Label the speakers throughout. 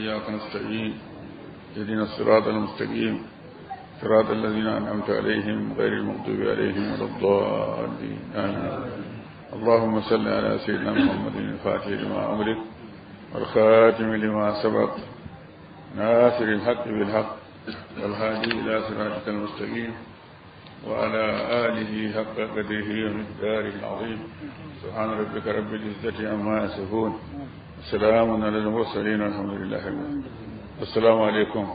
Speaker 1: وإياك نستعين اهدنا الصراط المستقيم صراط الذين أنعمت عليهم غير المغضوب عليهم ولا الضالين آمين اللهم صل على سيدنا محمد الفاتح لما أمرك والخاتم لما سبق ناصر الحق بالحق والهادي إلى صراطك المستقيم وعلى آله حق قدره ومقداره العظيم سبحان ربك رب العزة عما يصفون السلام على المرسلين والحمد لله رب العالمين السلام عليكم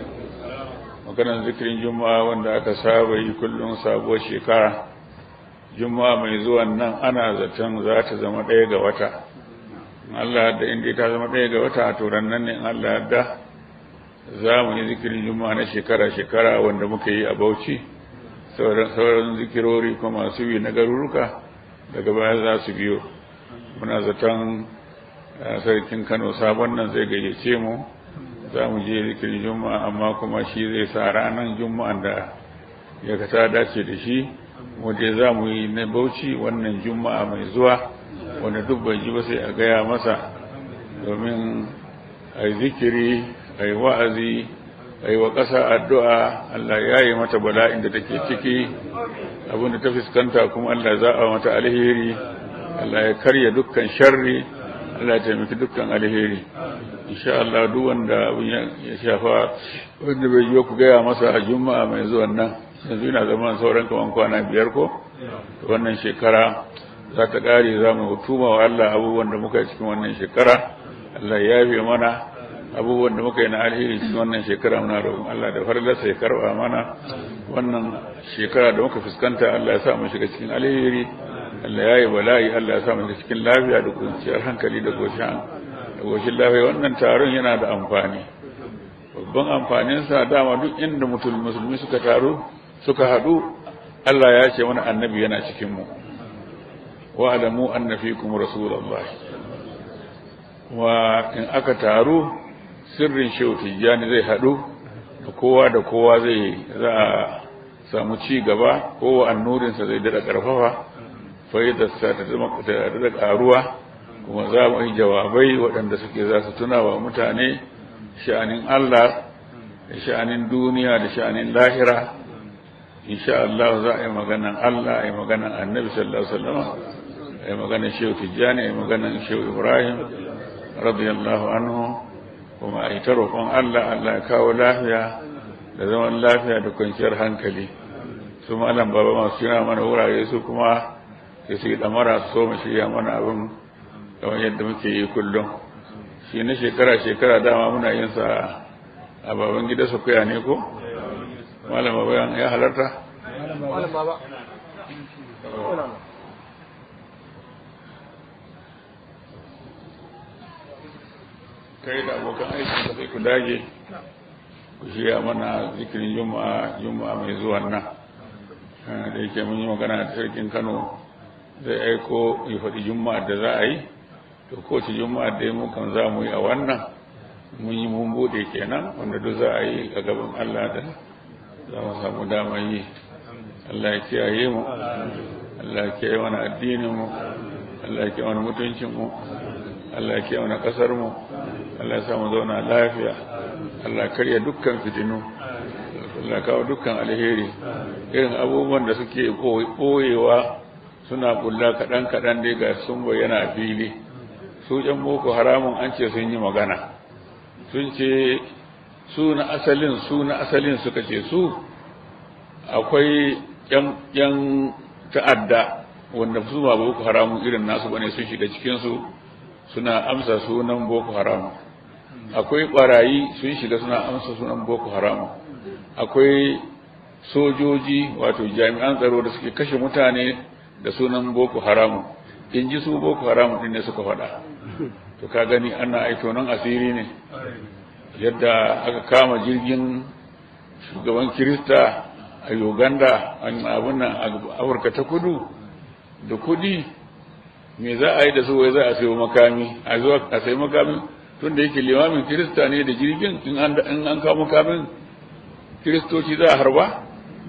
Speaker 1: maganar zikirin juma'a wanda aka saba yi kullum sabuwar shekara juma'a mai zuwan nan ana zaton za ta zama ɗaya ga wata Allah da inda ta zama ɗaya ga wata to nan ne Allah da za mu yi zikirin juma'a na shekara-shekara wanda muka yi a Bauchi sauran zikirori kuma masu yi na garuruka daga baya za su biyo muna zaton sarkin Kano sabon nan zai gayyace mu za mu je zikirin juma'a amma kuma shi zai sa ranar juma'an da ya kata dace da shi wanda za mu yi na bauchi wannan juma'a mai zuwa wanda duk bai ji ba sai a gaya masa domin a yi zikiri a yi wa'azi a yi wa ƙasa addu'a Allah ya yi mata bala'in da take ciki abinda ta fuskanta kuma Allah za a mata alheri Allah ya karya dukkan sharri Allah ya taimaki dukkan alheri insha Allah duk wanda abin ya shafa wanda bai yi ku gaya masa a juma'a mai zuwan nan yanzu yana zama sauran kaman kwana biyar ko wannan shekara za ta ƙare za mu hutuma wa Allah abubuwan da muka yi cikin wannan shekara Allah ya yafe mana abubuwan da muka yi na alheri cikin wannan shekara muna roƙon Allah da farlarsa ya karɓa mana wannan shekara da muka fuskanta Allah ya sa mu shiga cikin alheri Allah ya yi bala'i Allah ya sa mu shiga cikin lafiya da kwanciyar hankali da goshin da goshin lafiya wannan taron yana da amfani babban amfaninsa dama duk inda musulmi suka taru suka haɗu Allah ya ce wani annabi yana cikin mu wa alamu anna fikum rasulullahi wa in aka taru sirrin shehu tijjani zai haɗu da kowa da kowa zai za a samu ci gaba kowa annurinsa zai daɗa ƙarfafa faidarsa ta zama ta daɗa ƙaruwa kuma za mu yi jawabai waɗanda suke za su tuna wa mutane sha'anin Allah da sha'anin duniya da sha'anin lahira insha Allah za a yi maganan Allah a yi maganan annabi sallallahu alaihi wasallam a yi maganan shehu tijjani a yi maganan shehu ibrahim radiyallahu anhu kuma a yi ta roƙon Allah Allah ya kawo lafiya da zaman lafiya da kwanciyar hankali su malam baba masu yana mana wurare su kuma sai su yi ɗamara su so mu shirya mana abin kamar yadda muke yi kullum shi na shekara-shekara dama muna yin sa a baban gida su kuya ne ko? malam baba ya halarta?
Speaker 2: malam baba
Speaker 1: kai da abokan aikin ka sai ku dage ku shirya mana zikirin juma'a juma'a mai zuwan nan da yake mun yi magana da sarkin kano zai aiko ya faɗi juma'a da za a yi to kowace juma'a da mu kan za mu yi a wannan mun yi mun bude kenan wanda duk za a yi a gaban allah da za mu samu dama yi allah ya kiyaye mu allah ya kiyaye mana addinin mu allah ya kiyaye mana mutuncin mu allah ya kiyaye mana kasar mu Allah ya samu zauna lafiya Allah karya dukkan fitinu Allah kawo dukkan alheri irin abubuwan da suke ɓoyewa suna bulla kaɗan-kaɗan dai ga sun bayyana fili su ƴan boko haramun an ce sun yi magana sun ce su na asalin su na asalin suka ce su akwai ƴan ta'adda wanda su ba boko haramun irin nasu bane sun shiga cikinsu suna amsa sunan boko haramun akwai barayi sun shiga suna amsa sunan boko haram akwai sojoji wato jami'an tsaro da suke kashe mutane da sunan boko haram in ji su boko haram din ne suka faɗa to ka gani ana aito nan asiri ne yadda aka kama jirgin shugaban kirista a uganda abin nan afirka ta kudu da kudi me za a yi da su wai za a sayo makami a zuwa a sayi makami tun da yake limamin kirista ne da jirgin in an in an kawo makamin kiristoci za a harba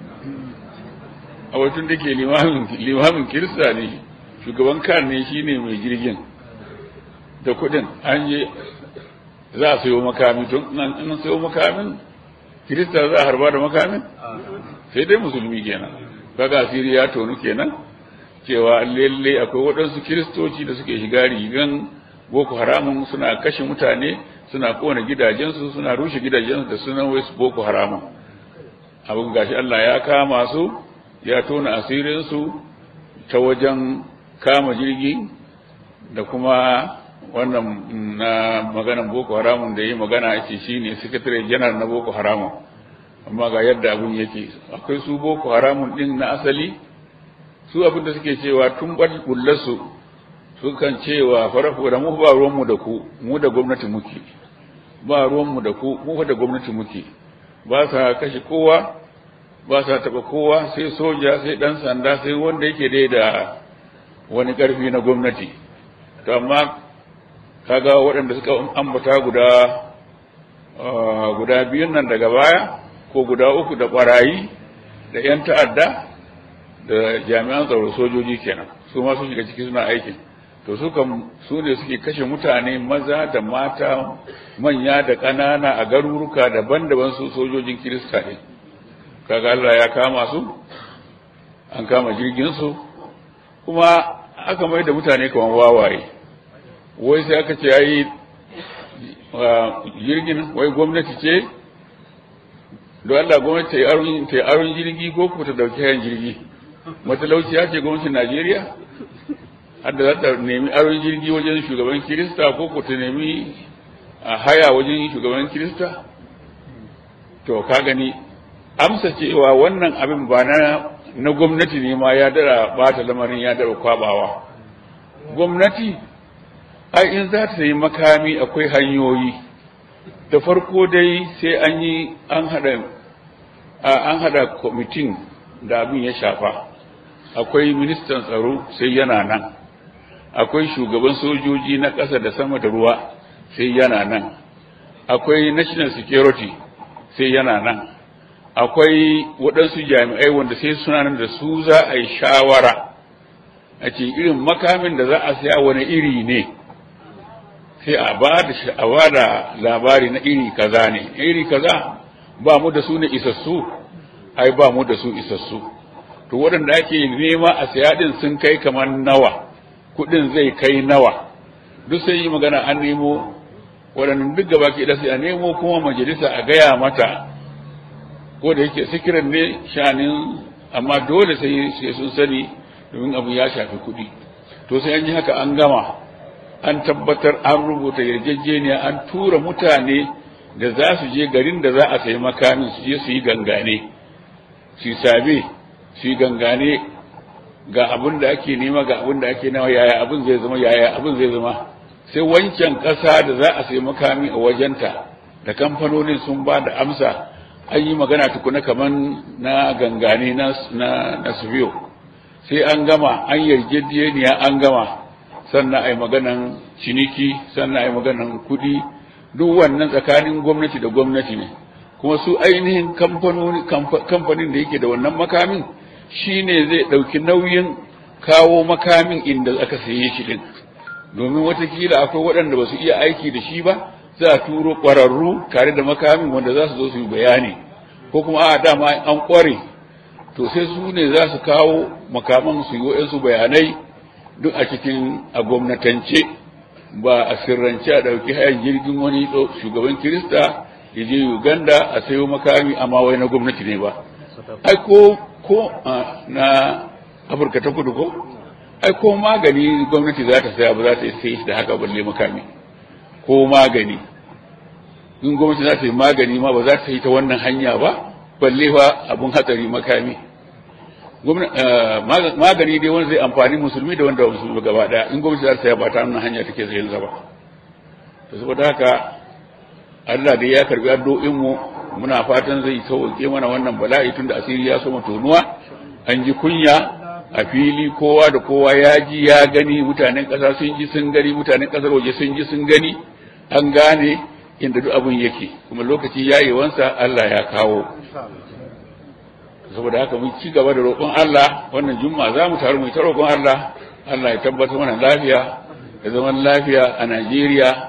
Speaker 1: a wajen da ke limamin limamin kirista ne shugaban kan ne shine mai jirgin da kudin an je za a sayo makami tun in sayo makamin kirista za a harba da makamin sai dai musulmi kenan kaga asiri ya tonu kenan cewa lalle akwai waɗansu kiristoci da suke shiga rigan boko haramun suna kashe mutane suna kona gidajensu suna rushe gidajensu da sunan wai boko haramun abin gashi Allah ya kama su ya tona asirinsu ta wajen kama jirgi da kuma wannan na maganan boko haramun da yi magana ake shi ne sakatare janar na boko haramun amma ga yadda abin yake akwai su boko haramun din na asali su abin da suke cewa tun bullarsu su kan cewa farafu da mu ba ruwanmu da ku mu da gwamnati muke ba ruwanmu da ku mu da gwamnati muke ba sa kashe kowa ba sa taɓa kowa sai soja sai ɗan sanda sai wanda yake dai da wani ƙarfi na gwamnati to amma kaga waɗanda suka ambata guda guda biyun nan daga baya ko guda uku da ɓarayi da 'yan ta'adda da jami'an tsaro sojoji kenan su ma sun shiga ciki suna aikin to su kan su ne suke kashe mutane maza da mata manya da ƙanana a garuruka daban-daban su sojojin kirista ne kaga Allah ya kama su an kama jirgin su kuma aka mai da mutane kaman wawaye wai sai aka ce yayi jirgin wai gwamnati ce don Allah gwamnati ta yi aron jirgi ko kuma ta dauki hayan jirgi matalauci ya ce gwamnatin Najeriya har da za ta nemi aron jirgi wajen shugaban Kirista ko ko ta nemi a haya wajen shugaban Kirista to ka gani amsa cewa wannan abin ba na na gwamnati ne ma ya dara bata lamarin ya dara kwabawa gwamnati ai in za ta yi makami akwai hanyoyi da farko dai sai an yi an hada an hada kwamitin da abin ya shafa akwai ministan tsaro sai yana nan akwai shugaban sojoji na ƙasa da sama da ruwa sai yana nan akwai national security sai yana nan akwai waɗansu jami'ai wanda sai suna nan da su za a yi shawara a ce irin makamin da za a saya wani iri ne sai a ba da labari na iri kaza ne iri kaza ba mu da su ne isassu ai ba mu da su isassu to waɗanda ake nema a saya ɗin sun kai kamar nawa kuɗin zai kai nawa duk sai yi magana an nemo waɗannan duk gaba ke da sai a nemo kuma majalisa a gaya mata ko da yake sikirin ne shanin amma dole sai sai sun sani domin abu ya shafi kuɗi to sai an yi haka an gama an tabbatar an rubuta yarjejeniya an tura mutane da za su je garin da za a sayi makamin su je su yi gangane su yi sabe su yi gangane ga abin da ake nema ga abin da ake nawa yaya abin zai zama yaya abin zai zama sai wancan ƙasa da za a sayi makami a wajenta da kamfanonin sun ba da amsa an yi magana tukuna kaman na gangane na na na sai an gama an yarjejeniya an gama sannan a yi maganan ciniki sannan a yi maganan kuɗi duk wannan tsakanin gwamnati da gwamnati ne kuma su ainihin kamfanin da yake da wannan makamin shi ne zai ɗauki nauyin kawo makamin inda aka saye shi din domin watakila akwai waɗanda ba su iya aiki da shi ba za a turo ƙwararru tare da makamin wanda za su zo su yi bayani ko kuma a dama an ƙware to sai su ne za su kawo makaman su yi wa'yansu bayanai duk a cikin a gwamnatance ba a sirrance a ɗauki hayan jirgin wani shugaban kirista ya je uganda a sayo makami amma wai na gwamnati ne ba ai ko ko na afirka ta kudu ko ai ko magani gwamnati za ta saya ba za ta yi sai da haka balle makami ko magani in gwamnati za ta yi magani ma ba za ta yi ta wannan hanya ba balle fa abun hatsari makami magani dai wanda zai amfani musulmi da wanda musulmi gaba daya in gwamnati za ta saya ba ta wannan hanya take zai yanzu ba to saboda haka Allah dai ya karbi addu'o'in mu muna fatan zai sauke mana wannan bala'i tunda asiri ya soma tonuwa an ji kunya a fili kowa da kowa ya ji ya gani mutanen ƙasa sun ji sun gani mutanen ƙasar waje sun ji sun gani an gane inda duk abin yake kuma lokaci yayewansa Allah ya kawo saboda haka mun ci gaba da roƙon Allah wannan juma'a za mu taru mu ta roƙon Allah Allah ya tabbatar mana lafiya da zaman lafiya a Najeriya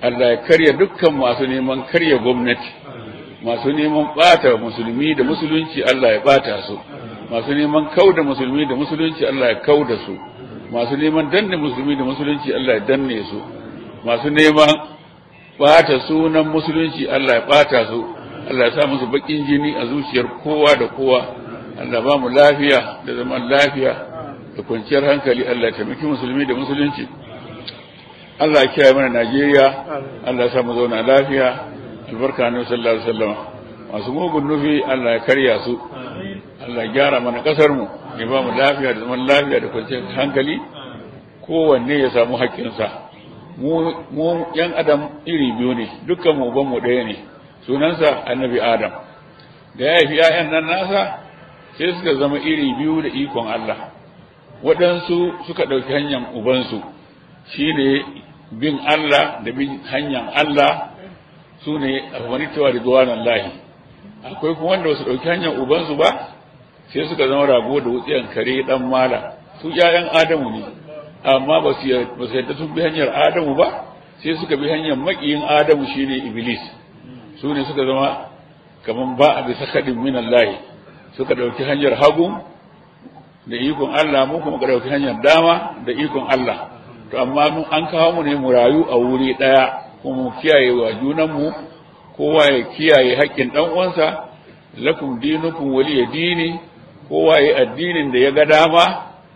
Speaker 1: Allah ya karya dukkan masu neman karya gwamnati masu neman bata musulmi da musulunci Allah ya bata su masu neman kauda musulmi da musulunci Allah ya kauda su masu neman danne musulmi da musulunci Allah ya danne su masu neman bata sunan musulunci Allah ya bata su Allah ya sa musu bakin jini a zuciyar kowa da kowa Allah ba mu lafiya da zaman lafiya da kwanciyar hankali Allah ya taimaki musulmi da musulunci Allah ya kiyaye mana Najeriya Allah ya sa mu zauna lafiya albarka annabi sallallahu alaihi wasallam masu mugun nufi Allah ya karya su Allah ya gyara mana kasar mu ya ba mu lafiya da zaman lafiya da kwanciyar hankali kowanne ya samu haƙƙinsa mu mu yan adam iri biyu ne dukkan mu ban mu ɗaya ne sunansa annabi adam da ya haifi ‘ya'yan nan nasa sai suka zama iri biyu da ikon Allah waɗansu suka ɗauki hanyar ubansu shi ne bin Allah da bin hanyar Allah su ne a wani tawa da zuwanan lahi akwai kuma wanda su ɗauki hanyar ubansu ba sai suka zama rago da wutsiyan kare ɗan mala su ‘ya'yan adamu ne amma ba su yadda sun bi hanyar adamu ba sai suka bi hanyar maƙiyin adamu shine iblis su ne suka zama kamar ba a bisa kaɗin minan lahi suka ɗauki hanyar hagu da ikon Allah mu kuma ka ɗauki hanyar dama da ikon Allah to amma mun an kawo mu ne mu rayu a wuri ɗaya kuma mu kiyaye wa junanmu kowa ya kiyaye haƙƙin ɗan uwansa lakum dinukum waliya dini kowa ya addinin da ya ga dama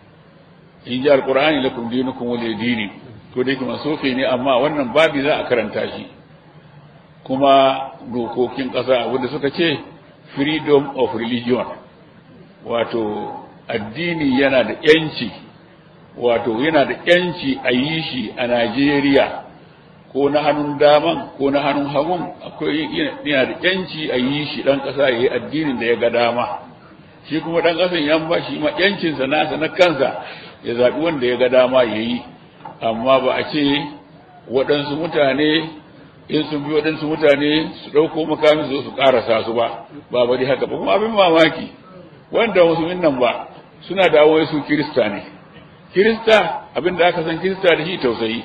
Speaker 1: in ji alqur'ani lakum dinukum waliya dini to dai kuma sofe ne amma wannan babi za a karanta shi kuma dokokin ƙasa wanda suka ce freedom of religion wato addini yana da yanci wato yana da yanci a yi shi a Najeriya ko na hannun daman ko na hannun hagun akwai yana da yanci a yi shi ɗan ƙasa ya yi addinin da ya ga dama shi kuma ɗan ƙasan yan ba shi ma yancinsa nasa na kansa ya zaɓi wanda ya ga dama ya yi amma ba a ce waɗansu mutane in sun bi waɗansu mutane su ɗauko makamin su su ƙarasa su ba ba bari haka ba kuma abin mamaki wanda musulmin nan ba suna da awai su kirista ne kirista abin da aka san kirista da shi tausayi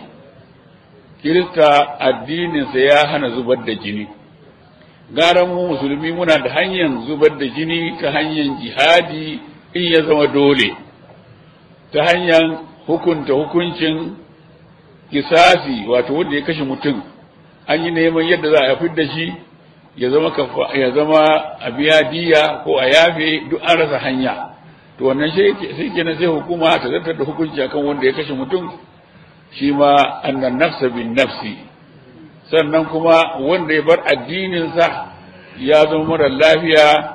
Speaker 1: kirista addininsa ya hana zubar da jini gara mu musulmi muna da hanyar zubar da jini ta hanyar jihadi in ya zama dole ta hanyar hukunta hukuncin kisasi wato wanda ya kashe mutum an yi neman yadda za a fid da shi ya zama ya zama a biya diya ko a yafe duk an rasa hanya to wannan sai kenan sai hukuma ta zartar da hukunci akan wanda ya kashe mutum shi ma annan nafsa bin nafsi sannan kuma wanda ya bar addininsa ya zama mara lafiya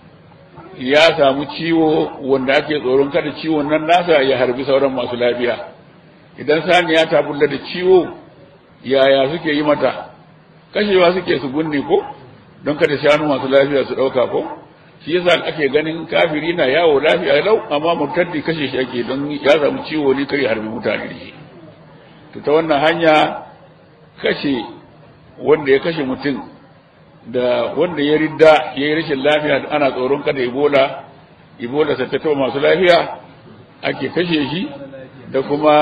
Speaker 1: ya samu ciwo wanda ake tsoron kada ciwon nan nasa ya harbi sauran masu lafiya idan saniya ta bulla da ciwo yaya suke yi mata kashewa suke su gunne ko don kada shanu masu lafiya su ɗauka ko shi yasa ake ganin kafiri na yawo lafiya lau amma murtaddi kashe shi ake don ya samu ciwo ne kare harbi mutane da shi to ta wannan hanya kashe wanda ya kashe mutum da wanda ya ridda ya yi rashin lafiya ana tsoron kada ebola ebola ta tattaba masu lafiya ake kashe shi da kuma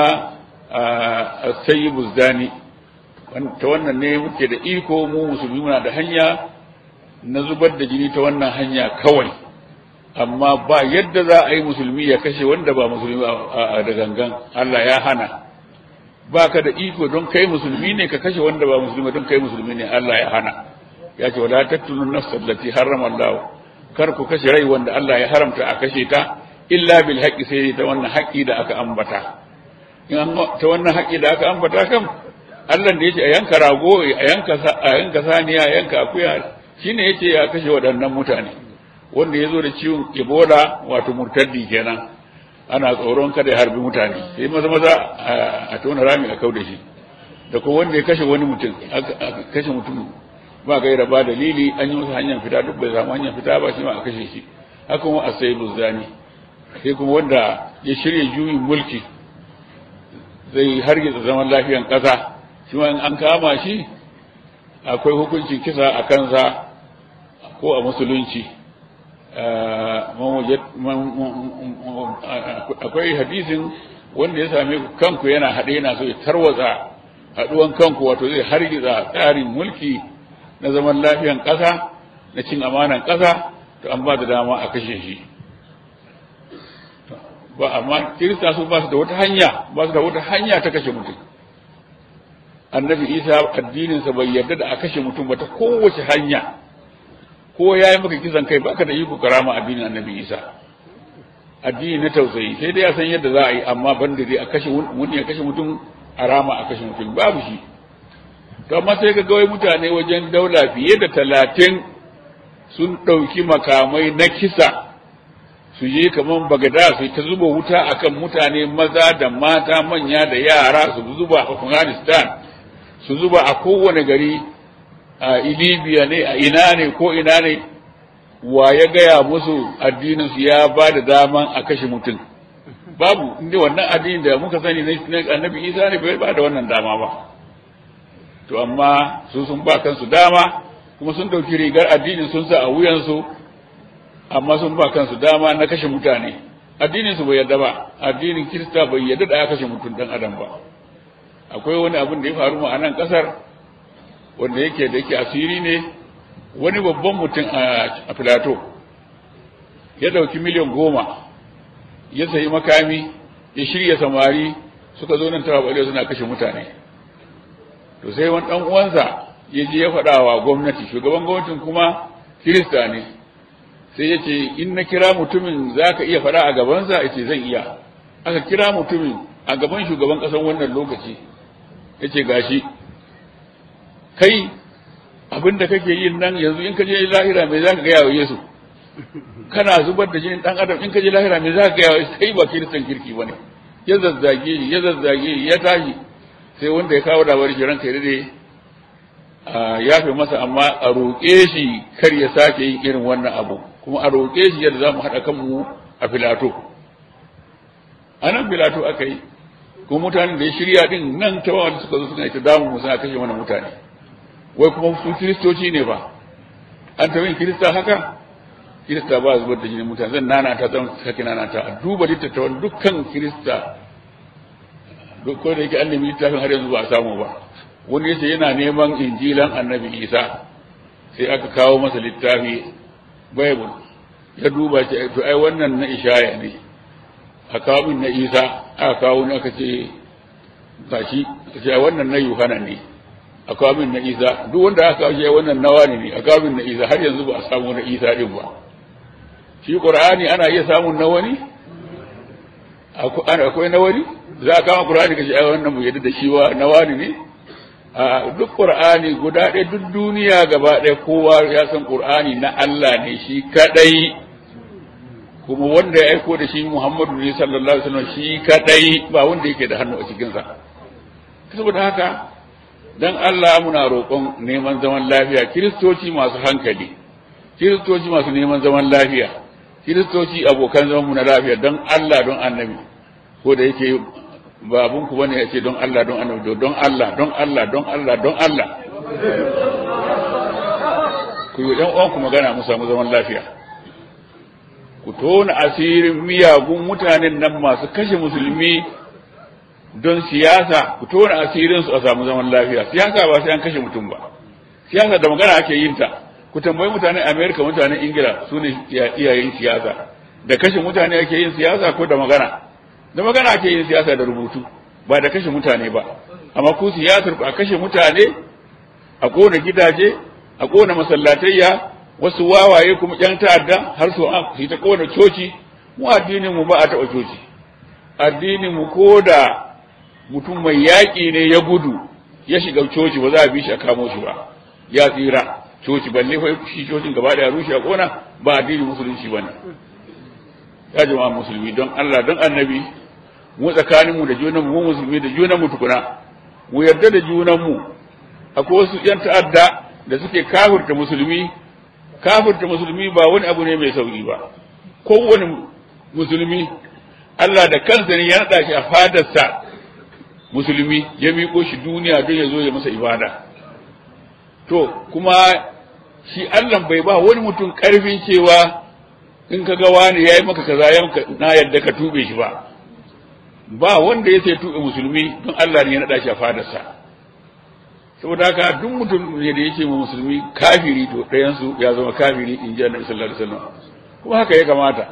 Speaker 1: a sayi buzdani ta wannan ne muke da iko mu musulmi muna da hanya na zubar da jini ta wannan hanya kawai amma ba yadda za a yi musulmi ya kashe wanda ba musulmi da gangan Allah ya hana ba ka da iko don kai musulmi ne ka kashe wanda ba musulmi don kai musulmi ne Allah ya hana ya ce wala taqtulun nafsa allati harrama Allah kar ku kashe rai wanda Allah ya haramta a kashe ta illa bil haqqi sai ta wannan haƙƙi da aka ambata in ta wannan haƙƙi da aka ambata kam Allah da yace a yanka rago a yanka a yanka saniya a yanka akuya shine yace ya kashe waɗannan mutane wanda ya zo da ciwon Ebola wato murtaddi kenan ana tsoron kada ya harbi mutane sai maza maza a tona rami a kau da shi da ko wanda ya kashe wani mutum aka kashe mutum ba gaira ba dalili an yi masa hanyar fita duk bai samu hanyar fita ba shi ma a kashe shi haka kuma a sai buzani sai kuma wanda ya shirya juyin mulki zai hargitsa zaman lafiyan ƙasa shi ma in an kama shi akwai hukuncin kisa a kansa ko a musulunci akwai hadisin wanda ya same ku kanku yana haɗe yana so ya tarwatsa haɗuwan kanku wato zai hargiza tsarin mulki na zaman lafiyan ƙasa na cin amanan ƙasa to an ba da dama a kashe shi ba amma kirista su ba su da wata hanya ba su da wata hanya ta kashe mutum annabi isa addininsa bai yarda da a kashe mutum ba ta kowace hanya ko ya yi maka kisan kai baka da iko karama addinin annabi isa addini na tausayi sai dai ya san yadda za a yi amma ban da dai a kashe wani ya kashe mutum a rama a kashe mutum babu shi to amma sai ka wai mutane wajen daula fiye da talatin sun ɗauki makamai na kisa su je kamar bagada su ta zuba wuta akan mutane maza da mata manya da yara su zuba a afghanistan su zuba a kowane gari a libya ne a ina ne ko ina ne wa ya gaya musu addinin su ya ba da daman a kashe mutum babu inda wannan addini da muka sani na annabi isa ne bai ba da wannan dama ba to amma su sun ba kansu dama kuma sun ɗauki rigar addinin sun sa a wuyansu amma sun ba kansu dama na kashe mutane addinin su bai yarda ba addinin kirista bai yarda da ya kashe mutum dan adam ba akwai wani abin da ya faru a nan kasar wanda yake da yake asiri ne wani babban mutum a filato ya ɗauki miliyan goma ya sayi makami ya shirya samari suka zo nan tawa suna kashe mutane to sai wani ɗan uwansa ya je ya faɗa wa gwamnati shugaban gwamnatin kuma kirista ne sai ya ce in na kira mutumin za ka iya faɗa a gabansa ya ce zan iya aka kira mutumin a gaban shugaban ƙasar wannan lokaci ya ce gashi kai abin da kake yin nan yanzu in ka je lahira me za ka gaya wa yesu kana zubar da jinin ɗan adam in ka je lahira me za ka gaya wa yesu kai ba kiristan kirki ba ne ya zazzage ya zazzage ya tashi sai wanda ya kawo labarin shi ranka ya dade a yafe masa amma a roƙe shi kar ya sake yin irin wannan abu kuma a roƙe shi yadda za mu haɗa kanmu a filato a nan filato aka yi kuma mutanen da ya shirya din nan ta wanda suka zo suna ita damu mu suna kashe mana mutane wai kuma su kiristoci ne ba an taɓa yin kirista haka kirista ba zubar da jinin mutane zan nana ta zan sake nana ta a duba littattafan dukkan kirista duk ko da yake an nemi littafin har yanzu ba a samu ba wani yace yana neman injilan annabi isa sai aka kawo masa littafi bible ya duba ce to ai wannan na ishaya ne a kawo min na isa aka kawo ni aka ce gashi aka ce wannan na yohana ne a kawo min na isa duk wanda aka kawo shi wannan nawa ne a kawo min na isa har yanzu ba a samu na isa din ba shi qur'ani ana iya samun na wani akwai na wani za a kama qur'ani kace ai wannan mu yadda da shi wa na wani ne a duk qur'ani guda ɗaya duk duniya gaba ɗaya kowa ya san qur'ani na Allah ne shi kadai kuma wanda ya aiko da shi Muhammadu ne sallallahu alaihi wasallam shi kadai ba wanda yake da hannu a cikin sa saboda haka dan Allah muna roƙon neman zaman lafiya kiristoci masu hankali kiristoci masu neman zaman lafiya kiristoci abokan zaman mu na lafiya don Allah don annabi ko da yake ba abun ku bane yace don Allah don annabi don Allah don Allah don Allah don Allah ku yi dan uwan ku magana mu samu zaman lafiya ku tona asirin miyagun mutanen nan masu kashe musulmi don siyasa ku tona asirin su a samu zaman lafiya siyasa ba sai an kashe mutum ba siyasa da magana ake yin ta ku tambayi mutanen Amerika mutanen Ingila su ne iyayen siyasa da kashe mutane ake yin siyasa ko da magana da magana ake yin siyasa da rubutu ba da kashe mutane ba amma ku siyasar ku a kashe mutane a kona gidaje a kona masallatayya wasu wawaye kuma yan ta'adda har su su ta kona coci mu addinin mu ba a taɓa coci addinin mu ko da mutum mai yaƙi ne ya gudu ya shiga coci ba za a bi shi a kamo shi ba ya tsira coci balle fa shi cocin gaba da rushe a kona ba addinin musulunci bane ya jama'a musulmi don Allah don annabi mu tsakanin mu da junan mu musulmi da junan mu tukuna mu yarda da junan mu akwai wasu yan ta'adda da suke kafirta musulmi kafirta musulmi ba wani abu ne mai sauki ba kowane musulmi Allah da kansa ne ya naɗa shi a fadarsa musulmi ya miƙo shi duniya don ya zo ya masa ibada to kuma shi Allah bai ba wani mutum ƙarfin cewa in ka ga wani ya yi maka kaza na yadda ka tube shi ba ba wanda ya sai tube musulmi don Allah ne ya naɗa shi a fadarsa saboda haka duk mutum ne da yake ma musulmi kafiri to ɗayan su ya zama kafiri in ji annabi sallallahu alaihi wasallam kuma haka ya kamata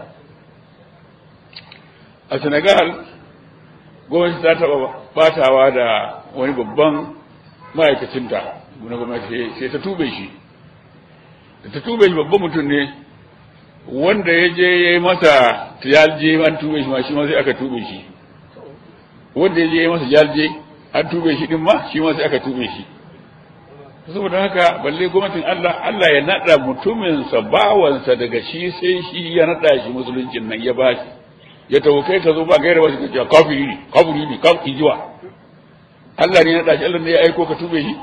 Speaker 1: a Senegal gwamnati ta taɓa batawa da wani babban ma'aikacinta na gwamnati sai ta tube shi da ta tube shi babban mutum ne wanda ya je ya yi masa tijalje an tube shi ma shi ma sai aka tube shi wanda ya je ya yi masa jalje an tube shi din ma shi ma sai aka tube shi saboda haka balle gwamnatin Allah Allah ya nada mutuminsa bawansa daga shi sai shi ya nada shi musuluncin nan ya bashi ya tawo kai ka zo ba gaira wasu kace kafiri ne kafiri ne kafiri jiwa Allah ne ya nada shi Allah ne ya aiko ka tube shi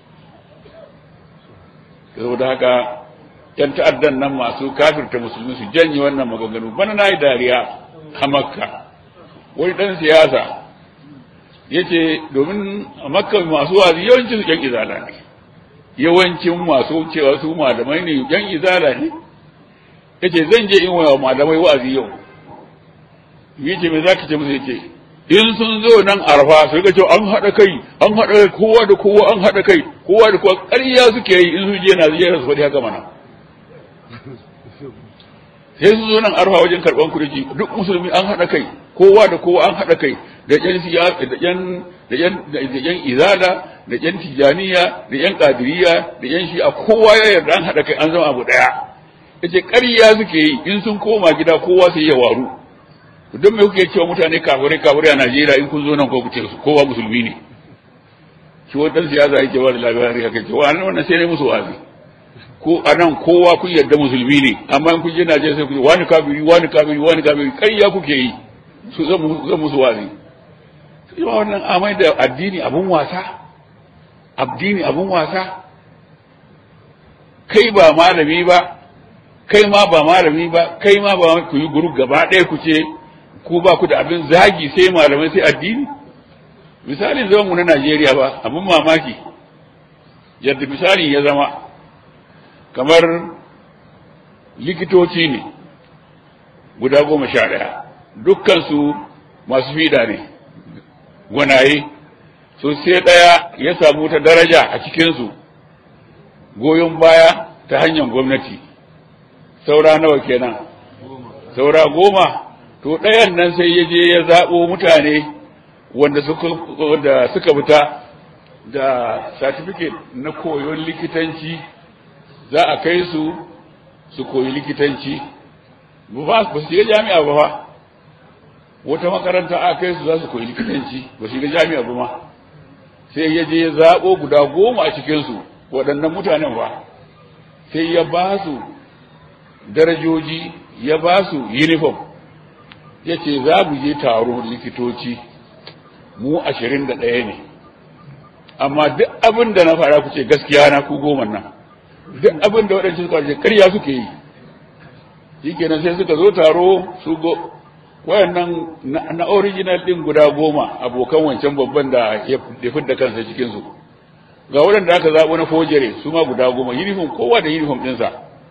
Speaker 1: saboda haka yan ta'addan nan masu kafirta musulmi su janye wannan maganganu bana na yi dariya a makka wani dan siyasa yace domin a makka masu wazi yawancin su yan izala ne yawancin masu cewa su malamai ne yan izala ne yace zan je in wa malamai wa'azi yau yace me zaka ce musu yace in sun zo nan arfa su ga cewa an haɗa kai an haɗa kai kowa da kowa an haɗa kai kowa da kowa ƙarya suke yi in su je na zai su faɗi haka mana sai su zo nan arfa wajen karɓan kurji duk musulmi an haɗa kai kowa da kowa an haɗa kai da ƴan siyasa da ƴan da ƴan da ƴan izala da ƴan tijaniya da ƴan qadiriyya da ƴan shi'a kowa ya yarda an haɗa kai an zama abu ɗaya yace ƙarya suke yi in sun koma gida kowa sai ya waru don me kuke cewa mutane kafirai kafirai a Najeriya in kun zo nan ko kuce kowa musulmi ne shi wannan siyasa yake ba da labari haka ce wannan wannan sai ne musu wazi ko anan kowa kun yarda musulmi ne amma in kun je Najeriya sai ku ce wani kafiri wani kafiri wani kafiri kai ya kuke yi su zan musu wazi sai ma wannan amai da addini abun wasa addini abun wasa kai ba malami ba kai ma ba malami ba kai ma ba ku yi guru gaba ɗaya ku ce ku ba ku da abin zagi sai malamai sai addini misalin zaman mu na Najeriya ba abin mamaki yadda misali ya zama kamar likitoci ne guda goma sha ɗaya dukkansu masu fiɗa ne gwanaye so sai ɗaya ya samu ta daraja a cikinsu goyon baya ta hanyar gwamnati saura nawa kenan saura goma to ɗayan nan sai ya je ya zaɓo mutane wanda suka wanda suka fita da certificate na koyon likitanci za a kai su su koyi likitanci ba su shiga jami'a ba fa wata makaranta a kai su za su koyi likitanci ba su shiga jami'a ba ma sai ya je ya zaɓo guda goma a cikinsu waɗannan mutanen ba sai ya ba su darajoji ya ba su uniform ya ce za mu je taro likitoci mu ashirin da ɗaya ne amma duk abin da na fara ku ce gaskiya na ku goma nan duk abin da waɗancan suka ce karya suke yi shi kenan sai suka zo taro su go wayannan na original ɗin guda goma abokan wancan babban da ya fidda kansa cikinsu ga waɗanda aka zaɓo na fojere su ma guda goma uniform kowa da uniform ɗinsa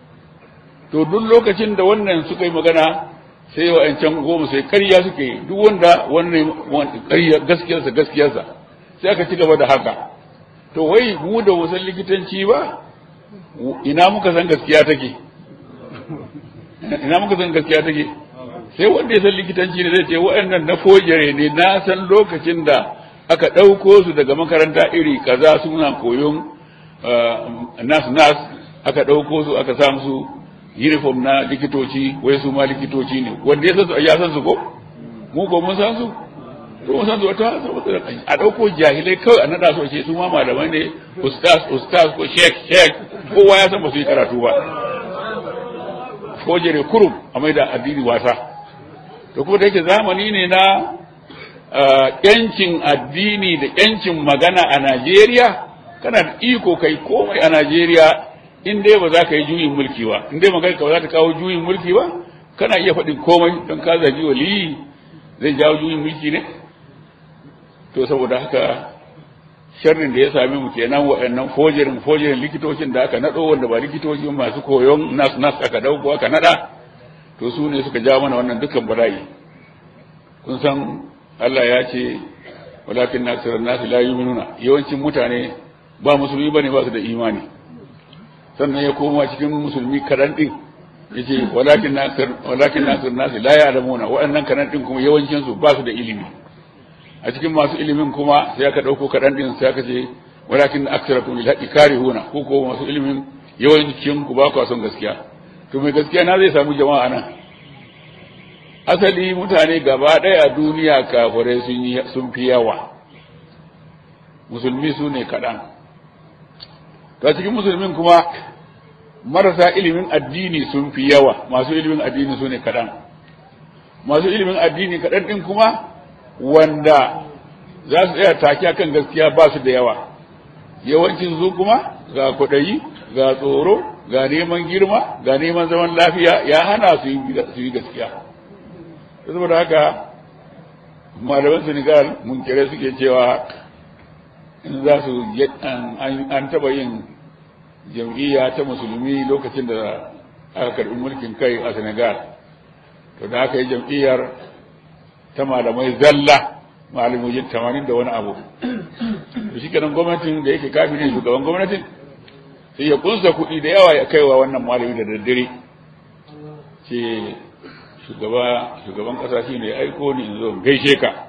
Speaker 1: to duk lokacin da wannan suka yi magana sai wa'ancan goma sai karya suke yi duk wanda wannan karya gaskiyarsa gaskiyarsa sai aka ci gaba da haka to wai mu da wasan likitanci ba ina muka san gaskiya take ina muka san gaskiya take sai wanda ya san likitanci ne zai ce wa'annan na fojere ne na san lokacin da aka ɗauko su daga makaranta iri kaza suna koyon nas nas aka ɗauko su aka samu su uniform na likitoci wai su ma likitoci ne wanda ya san su ya san su ko mu ko mun san su to mun san su wata a dauko jahilai kawai a nada su ce su ma malamai ne ustaz ustaz ko sheikh sheikh kowa ya san ba su yi karatu ba ko jere kurum a mai da addini wasa to kuma da yake zamani ne na yancin addini da yancin magana a Najeriya kana da iko kai komai a Najeriya in dai ba za ka yi juyin mulki ba in dai magana ka ba za ta kawo juyin mulki ba kana iya faɗin komai don ka zagi wali zai jawo juyin mulki ne to saboda haka sharrin da ya same mu kenan waɗannan fojerin fojerin likitocin da aka naɗo wanda ba likitoci masu koyon nas nas aka dauko aka naɗa to su ne suka jawo mana wannan dukkan bala'i kun san Allah ya ce walakin nasirar nasu la yu'minuna yawancin mutane ba musulmi bane ba su da imani sannan ya koma cikin musulmi kaɗan ɗin ya ce walakin nasir walakin nasir nasi la ya'lamuna waɗannan kaɗan ɗin kuma yawancin su ba su da ilimi a cikin masu ilimin kuma sai aka ɗauko kaɗan ɗin sai aka ce walakin aksarakum lil haqqi karihuna ko ko masu ilimin yawancin ku ba ku son gaskiya to mai gaskiya na zai samu jama'a nan asali mutane gaba ɗaya duniya kafirai sun yi sun fi yawa musulmi su ne kaɗan ta cikin musulmin kuma marasa ilimin addini sun fi yawa masu ilimin addini su ne kaɗan masu ilimin addini kaɗan ɗin kuma wanda za su tsaya take akan gaskiya ba su da yawa yawancin su kuma ga kwaɗayi ga tsoro ga neman girma ga neman zaman lafiya ya hana su yi gaskiya saboda haka malaman senegal mun kere suke cewa in za su an taba yin jam'iyya ta musulmi lokacin da aka karbi mulkin kai a senegal to da aka yi jam'iyyar ta malamai zalla malamojin tamanin da wani abu to shi kenan gwamnatin da yake kafin ne shugaban gwamnatin sai ya kunsa kuɗi da yawa ya kaiwa wannan malami da daddare ce shugaba shugaban ƙasa shi ne aiko ni in zo gaishe ka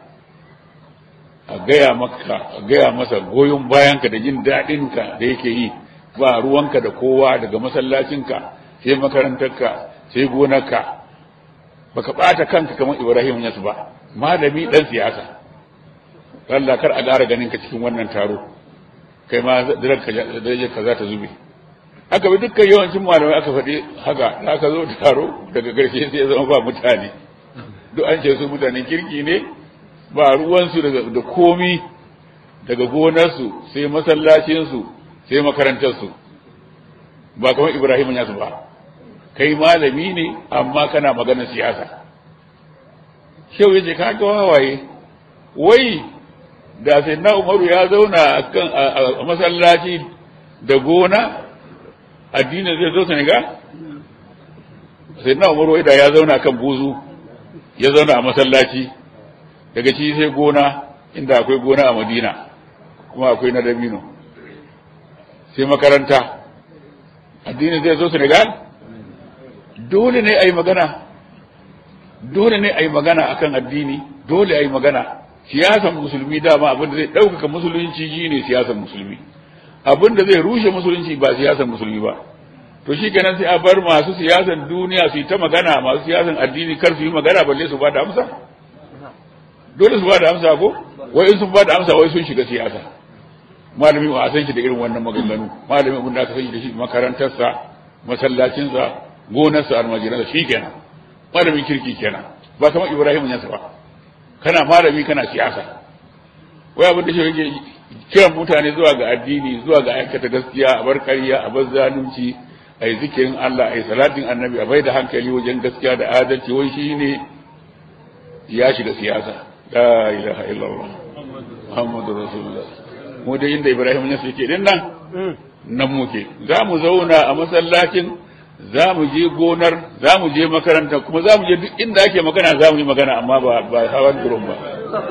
Speaker 1: a gaya maka a gaya masa goyon bayanka da jin daɗinka da yake yi ba ruwanka da kowa daga masallacinka sai makarantarka sai gonarka baka ɓata kanka kamar ibrahim yasu ba malami ɗan siyasa Allah kar a ƙara ganin ka cikin wannan taro kai ma darajar ka za ta zube aka bi dukkan yawancin malamai aka faɗi haka da aka zo taro daga ƙarshe sai ya zama ba mutane duk an ce su mutanen kirki ne ba ruwansu da komi daga gonarsu sai masallacinsu sai makarantarsu ba kamar ibrahim ya su ba kai malami ne amma kana maganar siyasa shau yace ka ga wawaye wai da sai na umaru ya zauna a masallaci da gona addinin zai zo Senegal? sai na umaru da ya zauna kan buzu ya zauna a masallaci daga ci sai gona inda akwai gona a madina kuma akwai na dabino sai makaranta addinin zai zo Senegal? dole ne a yi magana dole ne a yi magana akan addini dole a yi magana siyasan musulmi dama abinda zai ɗaukaka musulunci shi ne siyasan musulmi abinda zai rushe musulunci ba siyasan musulmi ba to shi kenan sai a bar masu siyasan duniya su yi ta magana masu siyasan addini kar su yi magana balle su ba da amsa dole su ba da amsa ko wai in sun ba da amsa wai sun shiga siyasa malami ba a san shi da irin wannan maganganu malami abin da aka san shi da shi makarantarsa masallacinsa gonarsa almajiransa shi kenan malamin kirki kenan ba kamar ibrahim yansa ba kana malami kana siyasa wai abin da shi yake kiran mutane zuwa ga addini zuwa ga aikata gaskiya a bar ƙarya a bar zalunci a yi zikirin Allah a yi salatin annabi a bai da hankali wajen gaskiya da adalci wai shi ne ya shiga siyasa la ilaha illallah muhammadu rasulullah mu da inda ibrahim ya suke din nan nan muke za mu zauna a masallacin za mu je gonar za mu je makaranta kuma za mu je duk inda ake magana za mu yi magana amma ba ba hawan durum ba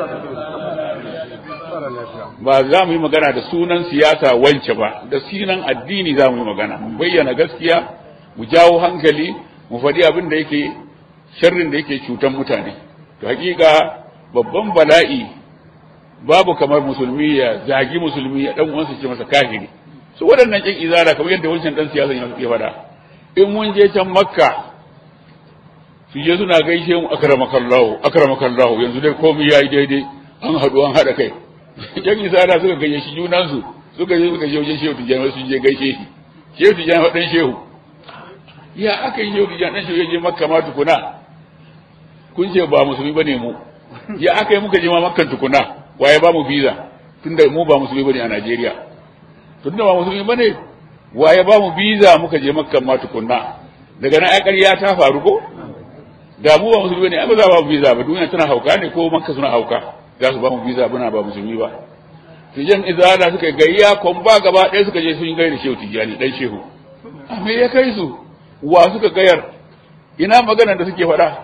Speaker 1: ba za mu yi magana da sunan siyasa wance ba da sunan addini za mu yi magana mu bayyana gaskiya mu jawo hankali mu faɗi abin da yake sharrin da yake cutan mutane to hakika babban bala'i babu kamar musulmi ya zagi musulmi ya dan uwansa ce masa kafiri su waɗannan kin izara kamar yadda wancan dan siyasa ya faɗa in mun je can makka su je suna gaishe mu akramakallahu akramakallahu yanzu dai komai yayi daidai an haɗu an haɗa kai yan isara suka gaishe shi junansu suka je suka je wajen shehu tijjani sun je gaishe shi shehu tijjani waɗan shehu ya aka yi shehu tijjani ɗan shehu ya je makka ma tukuna kun ce ba musulmi bane mu ya aka yi muka je ma makkan tukuna waye ba mu visa tunda mu ba musulmi bane a Najeriya tunda ba musulmi bane waye ba mu visa muka je makkan ma tukunna daga nan ai ƙarya ta faru ko da mu ba musulmi bane ai ba za ba mu visa ba duniya tana hauka ne ko makka suna hauka za su ba mu visa muna ba musulmi ba tijan izala suka gayya kon ba gaba ɗaya suka je sun gaida shehu tijani dan shehu a me ya kai su wa suka gayar ina magana da suke faɗa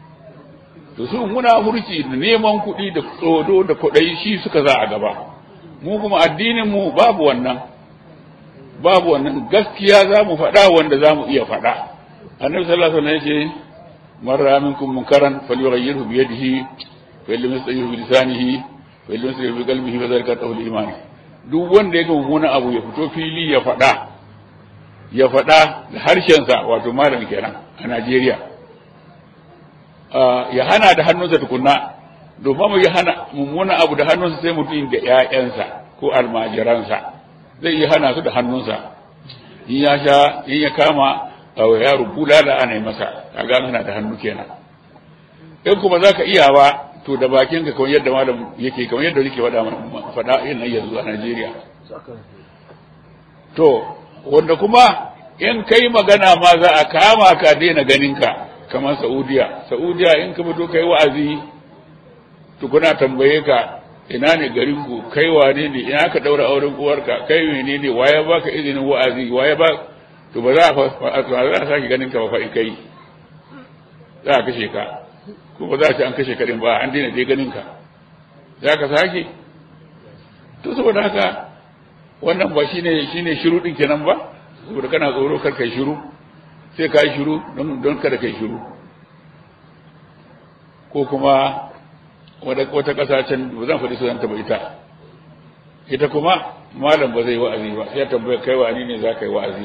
Speaker 1: to su muna hurci da neman kuɗi da tsodo da kuɗai shi suka za a gaba mu kuma addinin mu babu wannan babu wannan gaskiya za mu faɗa wanda za mu iya faɗa annabi sallallahu alaihi wasallam yace man ra'a minkum munkaran falyughayyirhu bi yadihi fa illam yastayyihu bi lisanihi fa illam yastayyihu bi qalbihi fa dhalika tawhid iman duk wanda ya ga mummunan abu ya fito fili ya faɗa ya faɗa da harshensa wato malam kenan a Najeriya ya hana da hannunsa tukunna domin ya hana mummunan abu da hannunsa sai mutum da ƴaƴansa ko almajiransa zai iya hana su da hannunsa in ya sha in ya kama a yaro bulala ana yi masa a gano na da hannu kenan in kuma za ka iya ba to da bakin ka kamar yadda malam yake kamar yadda yake faɗa faɗa yin yanzu a Najeriya to wanda kuma in kai magana ma za a kama ka daina ganin ka kamar Saudiya Saudiya in ka fito kai wa'azi tukuna tambaye ka ina ne garin ku kai wane ne ina ka daura auren uwarka kai menene waye baka izinin wa'azi waye ba to ba za a za a sake ganin ka ba fa in kai za a kashe ka ko ba za a ce an kashe ka din ba an daina je ganin ka za ka sake to saboda haka wannan ba shine shine shiru din kenan ba saboda kana tsoro kar kai shiru sai ka yi shiru don don kada kai shiru ko kuma wata ƙasa can ba zan faɗi sunanta ba ita ita kuma malam ba zai wa'azi ba sai tambaya kai wani ne za ka yi wa'azi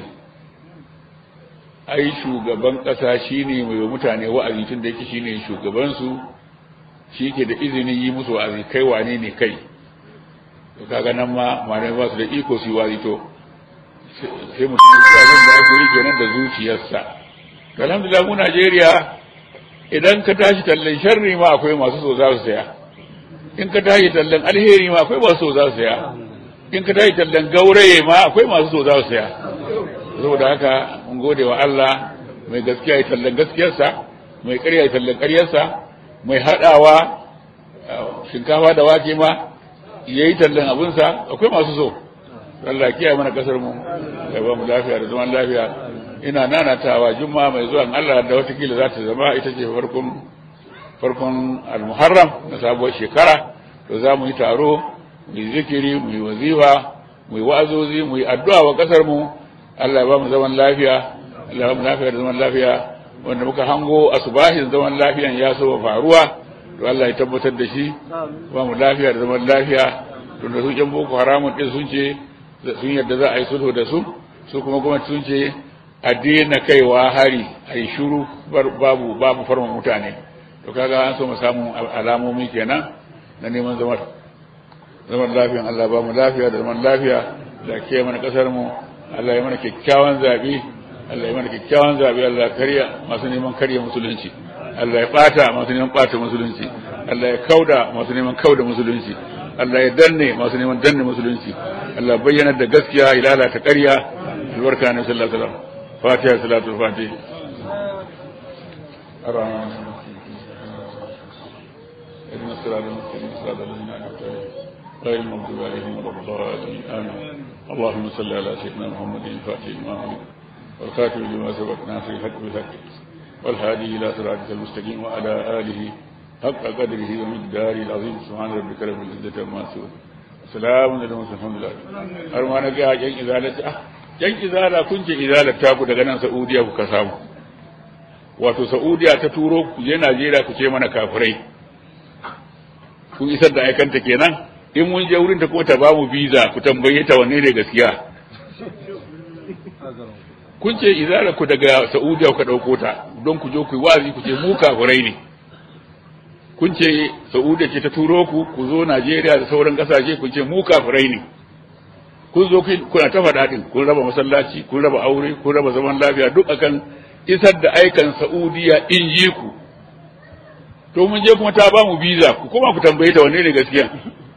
Speaker 1: ai shugaban ƙasa shine mai wa mutane wa'azi tun da yake shine shugabansu shi ke da izinin yi musu wa'azi kai wane ne kai to kaga nan ma malamai ba su da iko su yi wa'azi to sai mutum ya abin da ake yi kenan da zuciyarsa alhamdulillah mu Najeriya idan ka tashi tallan sharri ma akwai masu so za su saya in ka tashi tallan alheri ma akwai masu so za su saya in ka tashi tallan gauraye ma akwai masu so za su saya saboda haka mun gode wa Allah mai gaskiya ya tallan gaskiyarsa mai ƙarya ya tallan ƙaryarsa mai haɗawa shinkafa da wake ma ya yi tallan abinsa akwai masu so Allah kiyaye mana kasar mu ya ba mu lafiya da zaman lafiya ina nanatawa juma'a mai zuwa Allah da watakila za ta zama ita ce farkon farkon al-muharram na sabuwar shekara to za mu yi taro mu yi zikiri mu yi wazifa mu yi wa'azozi mu yi addu'a wa kasar mu Allah ya ba mu zaman lafiya Allah ya ba mu lafiya da zaman lafiya wanda muka hango asubahin zaman lafiyan ya so faruwa to Allah ya tabbatar da shi ba mu lafiya da zaman lafiya to da su ƴan boko haramun din sun ce sun yadda za a yi sulhu da su su kuma gwamnati sun ce a daina kaiwa hari a yi shuru babu babu farma mutane to kaga an so mu samu alamomi kenan na neman zaman zaman lafiyan Allah ba mu lafiya da zaman lafiya da ke mana kasar mu Allah ya mana kyakkyawan zabi Allah ya mana kyakkyawan zabi Allah karya masu neman karya musulunci Allah ya bata masu neman bata musulunci Allah ya kauda masu neman kauda musulunci Allah ya danne masu neman danne musulunci Allah bayyana da gaskiya ya lalata ƙarya albarka ne sallallahu alaihi wasallam fatiha salatu fatih الرحمن اهدنا الصراط المستقيم صراط الذين انعمت عليهم غير المغضوب عليهم ولا الضالين امين اللهم صل على سيدنا محمد الفاتح لما أمر والخاتم لما سبق ناصر الحق بالحق والهادي الى صراطك المستقيم وعلى اله حق قدره ومقداره العظيم سبحان ربك رب العزه عما يصفون سلام على المرسلين الحمد لله har ma na ga yan izala ah yan izala kun ce izala ta ku daga nan Saudiya kuka samu wato Saudiya ta turo ku je Najeriya ku ce mana kafirai kun isar da aikanta kenan in mun je wurin ta ko ta ba mu visa ku tambaye ta wanne ne gaskiya kun ce izala ku daga Saudiya ku dauko ta don ku je ku yi wazi ku ce mu kafirai ne kun ce Saudiya ce ta turo ku ku zo Najeriya da sauran kasashe kun ce mu kafirai ne kun zo kuna ta faɗa din kun raba masallaci kun raba aure kun raba zaman lafiya duk akan isar da aikan Saudiya in ji ku to mun je kuma ta ba mu visa ku koma ku tambaye ta wanne ne gaskiya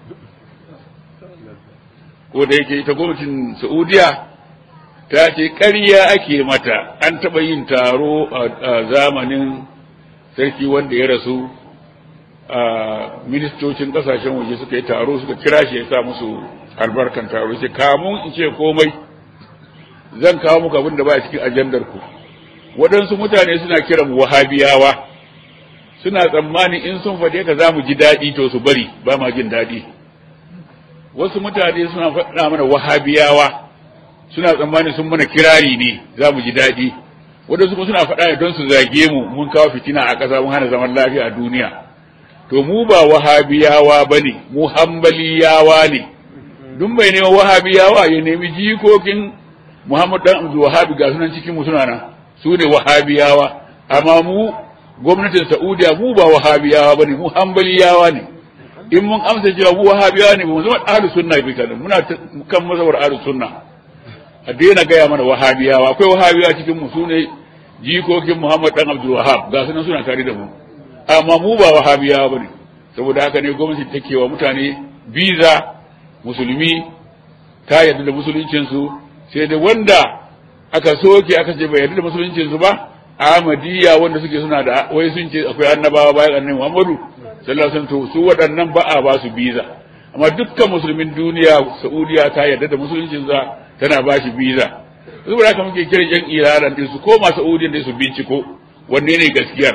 Speaker 1: ko da yake ita gwamnatin Saudiya ta ce ƙarya ake mata an taɓa yin taro a zamanin sarki wanda ya rasu a ministocin ƙasashen waje suka yi taro suka kira shi ya sa musu albarkan taro ce kamun in ce komai zan kawo muku abin da ba a cikin ajandar ku waɗansu mutane suna kiran wahabiyawa suna tsammanin in sun faɗe ka za mu ji daɗi to su bari ba ma jin daɗi wasu mutane suna faɗa mana wahabiyawa suna tsammani sun mana kirari ne za mu ji daɗi wadansu kuma suna faɗa ne don su zage mu mun kawo fitina a ƙasa mun hana zaman lafiya a duniya to mu ba wahabiyawa ba ne mu hambaliyawa ne duk mai neman wahabiyawa ya nemi jikokin muhammad dan abdul wahabi ga sunan cikin mu suna nan su ne wahabiyawa amma mu gwamnatin saudiya mu ba wahabiyawa ba ne mu hambaliyawa ne in mun amsa cewa mu wahabiyawa ne ba mu zama ahlus sunna bi kan muna kan mazhabar ahlus sunna a daina gaya mana wahabiyawa akwai wahabiyawa cikin mu su ne jikokin muhammad dan abdul wahab ga sunan suna tare da mu amma mu ba wahabiyawa bane saboda haka ne gwamnati take wa mutane biza musulmi ta yarda da musuluncin su sai da wanda aka soke aka ce bai yarda da musuluncin su ba Ahmadiyya wanda suke suna da wai sun ce akwai annabawa bayan annabi Muhammadu sallallahu alaihi wasallam su waɗannan ba a ba su biza amma dukkan musulmin duniya Saudiya ta yarda da musuluncin sa tana ba shi biza saboda haka muke kiran yan Iran din su koma Saudiya da su binciko wanne ne gaskiyar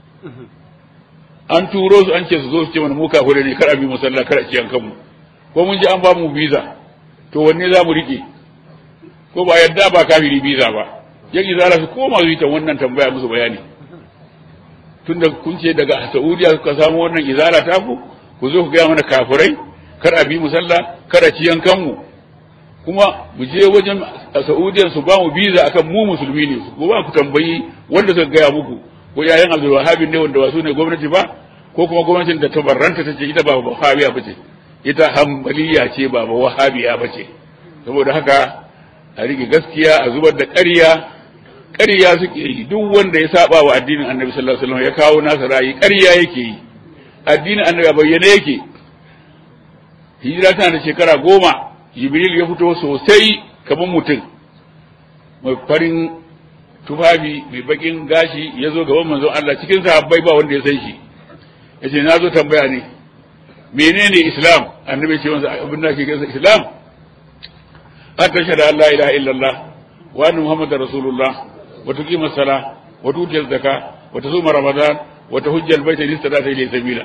Speaker 1: an turo su an ce su zo su ce mana mu kafire ne kar a bi musalla kar a ciyan kanmu ko mun ji an ba mu biza to wanne za mu rike ko ba yadda ba kafiri biza ba yan izara su koma su yi ta wannan tambaya musu bayani tunda kun ce daga Saudiya suka samu wannan izara ta ku ku zo ku gaya mana kafirai kar a bi musalla kar a ciyan kanmu kuma mu je wajen Saudiya su ba mu biza akan mu musulmi ne ko ba ku tambayi wanda suka gaya muku ko yayan Abdul Wahhab ne wanda ba su ne gwamnati ba ko kuma gwamnatin da tabarranta ta ce ita ba wahabiya ba ce ita hambaliya ce ba ba wahabiya ba ce saboda haka a rike gaskiya a zubar da ƙarya ƙarya suke yi duk wanda ya saba wa addinin annabi sallallahu alaihi wasallam ya kawo nasa ra'ayi ƙarya yake yi addinin annabi a bayyane yake hijira tana da shekara goma jibril ya fito sosai kamar mutum mai farin tufafi mai bakin gashi ya zo gaban manzon Allah cikin sahabbai ba wanda ya san shi ya ce na zo tambaya ne menene islam annabi ce wanzu abin da ke gasa islam an tashhadu an la ilaha illallah wa anna muhammadar rasulullah wa tuqima sala wa tuti zaka wa tasuma ramadan wa tahujja albayta in istata ilayhi sabila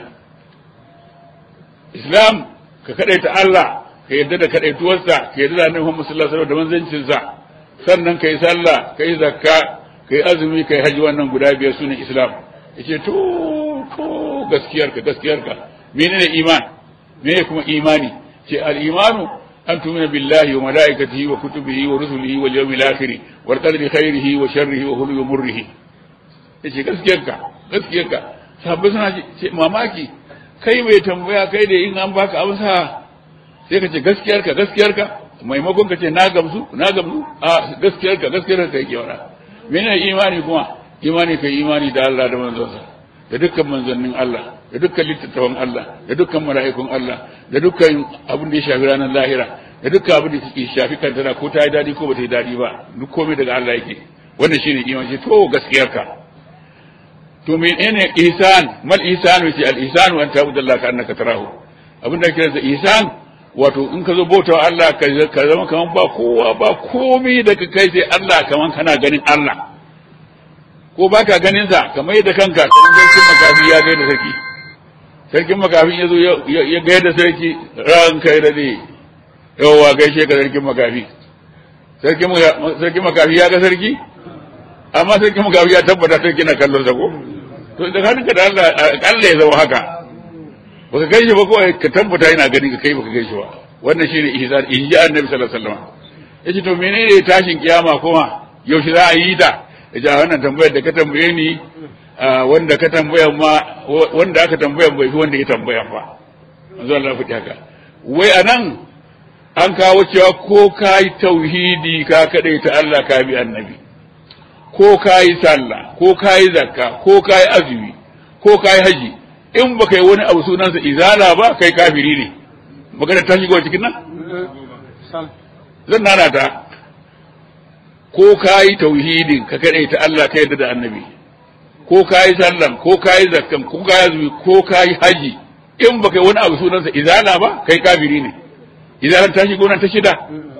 Speaker 1: islam ka kadaita Allah ka yadda da kadaituwarsa ka yadda da annabi Muhammad sallallahu alaihi wasallam da manzancin sa sannan kai sallah kai zakka kai azumi kai haji wannan guda biyar sune islam yace to to gaskiyarka gaskiyarka menene iman menene kuma imani ce al-imanu an tumina billahi wa malaikatihi wa kutubihi wa rusulihi wal yawmil akhir wal qadri khairihi wa sharrihi wa hulwi murrihi yace gaskiyarka gaskiyarka sahabbai suna ce mamaki kai mai tambaya kai da in an baka amsa sai ka ce gaskiyarka gaskiyarka maimakon ka ce na gamsu na gamsu a gaskiyarka gaskiyarka kai kewara menene imani kuma imani kai imani da Allah da manzonsa da dukkan manzannin Allah da dukkan littattafan Allah da dukkan mala'ikun Allah da dukkan abin da ya shafi ranar lahira da dukkan abin da ke shafi kantana ko ta yi dadi ko ba ta yi dadi ba duk komai daga Allah yake wannan shine imani to gaskiyarka to menene ihsan mal ihsan wace al ihsan wa anta abudallah ka annaka tarahu abin da kiransa ihsan wato in ka zo bautawa Allah ka zama kaman ba kowa ba komai da kai sai Allah kaman kana ganin Allah ko ba ka ganin sa kamar yadda kanka kamar sarkin makafi ya gaida sarki sarkin makafin ya zo ya gaida sarki ran kai da ne yawa gaishe ka sarkin makafi sarkin makafi ya ga sarki amma sarkin makafi ya tabbata sarki na kallon sa ko to da hannunka da Allah Allah ya zama haka baka gaishe ba ko ka tabbata yana ganin ka kai baka gaishe ba wannan shine ihsan in ji annabi sallallahu alaihi wasallam yace to menene tashin kiyama kuma yaushe za a yi ta yace wannan tambayar da ka tambaye ni wanda ka tambaya ma wanda aka tambaya bai fi wanda ya tambaya ba manzo Allah faɗi haka wai anan an kawo cewa ko kai tauhidi ka kadai ta Allah ka bi annabi ko kai sallah ko kai zakka ko kai azumi ko kai haji in baka yi wani abu sunansa izala ba kai kafiri ne magana ta shigo cikin nan zan nana ta ko ka yi tauhidin ka kaɗai ta Allah ka yadda da annabi ko ka yi sallan ko ka yi zakkan ko ka yi azumi ko ka yi haji in ba kai wani abu sunansa izala ba kai kafiri ne izalan ta shigo nan ta shida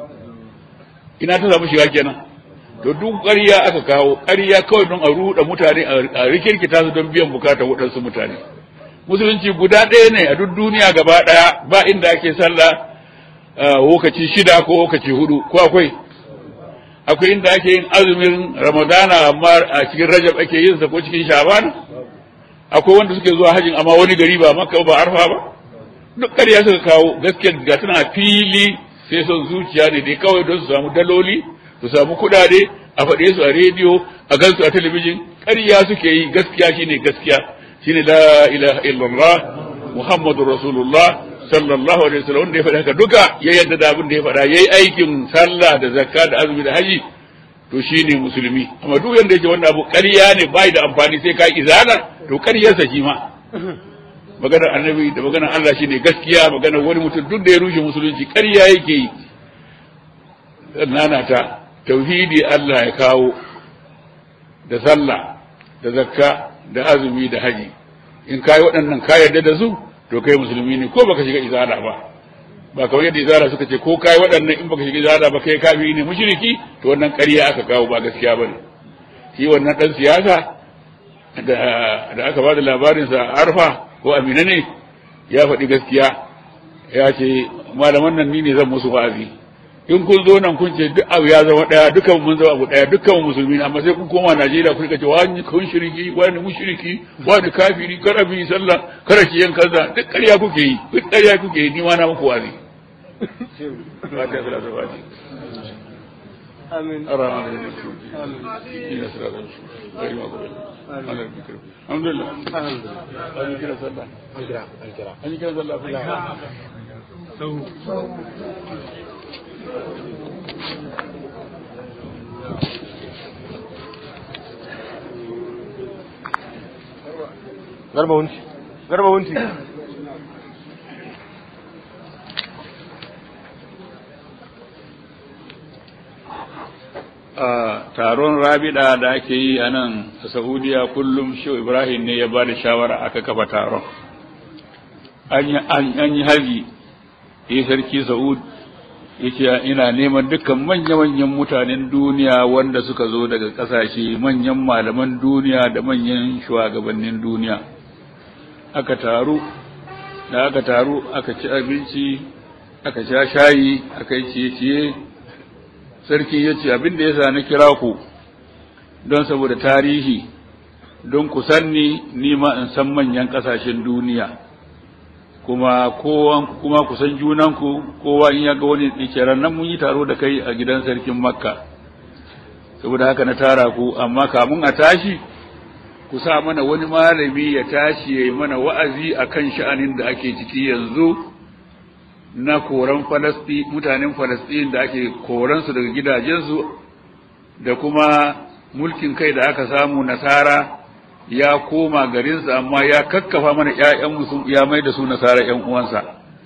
Speaker 1: ina ta samu shiga kenan to duk ƙarya aka kawo ƙarya kawai don a ruɗa mutane a rikirkita su don biyan bukatar waɗansu mutane musulunci guda ɗaya ne a duk duniya gaba ɗaya ba inda ake sallah lokaci shida ko lokaci hudu ko akwai akwai inda ake yin azumin ramadana amma a cikin rajab ake yin sa ko cikin shaban akwai wanda suke zuwa hajjin amma wani gari ba makka ba arfa ba duk ƙarya suka kawo gaskiya ga tana fili sai son zuciya ne dai kawai don su samu daloli su samu kuɗaɗe a faɗe su a rediyo a gansu a talabijin ƙarya suke yi gaskiya shine gaskiya shine la ilaha illallah muhammadu rasulullah sallallahu alaihi wasallam wanda ya faɗa haka duka ya yadda da abin da ya faɗa yayi aikin sallah da zakka da azumi da haji to shine musulmi amma duk yanda yake wannan abu ƙarya ne bai da amfani sai ka izala to ƙaryarsa shi ma maganar annabi da maganar Allah shine gaskiya maganar wani mutum duk da ya rushe musulunci ƙarya yake yi nana ta tauhidi Allah ya kawo da sallah da zakka da azumi da haji in kai waɗannan ka yarda da su to kai musulmi ne ko baka shiga izala ba ba kamar yadda izala suka ce ko kai waɗannan in baka shiga izala ba kai kafiri ne mushriki to wannan ƙarya aka kawo ba gaskiya bane shi wannan dan siyasa da da aka bada labarin sa arfa ko amina ne ya faɗi gaskiya ya ce malaman nan ni ne zan musu wa'azi in kun zo nan kun ce duk abu ya zama daya dukkan mun zama abu daya dukkan musulmi ne amma sai kun koma Najeriya kun ce wani kun shiriki wani mushriki wani kafiri kada bi sallah kada ki yan kaza duk ƙarya kuke yi duk ƙarya kuke yi ni ma na muku wazi fatiha salatu fatiha
Speaker 2: آمين
Speaker 1: الرحمن الرحيم إلى صراط المستقيم غير المغضوب عليهم ولا الضالين الحمد لله
Speaker 2: الحمد لله
Speaker 1: أنا كده صلى
Speaker 2: الكرام الكرام
Speaker 1: أنا كده صلى في
Speaker 2: garba wunci garba wunci
Speaker 1: a taron rabida da ake yi a nan a saudiya kullum shi ibrahim ne ya ba da shawara aka kafa taron an yi haji ya sarki sa'ud ya ce ina neman dukkan manya-manyan mutanen duniya wanda suka zo daga ƙasashe manyan malaman duniya da manyan shugabannin duniya aka taru da aka taru aka ci abinci aka sha shayi aka yi ciye-ciye sarki ya ce abin da ya sa na kira ku don saboda tarihi don ku sanni nima in san manyan ƙasashen duniya kuma kowa kuma ku san junanku kowa in ya ga wani ran nan mun yi taro da kai a gidan sarkin makka saboda haka na tara ku amma kamun a tashi ku sa mana wani malami ya tashi ya yi mana wa'azi akan sha'anin da ake ciki yanzu na koran falasti mutanen falastin da ake koransu daga gidajensu da kuma mulkin kai da aka samu nasara ya koma garinsa amma ya kakkafa mana ƴaƴan ya mai da su nasara ƴan uwansa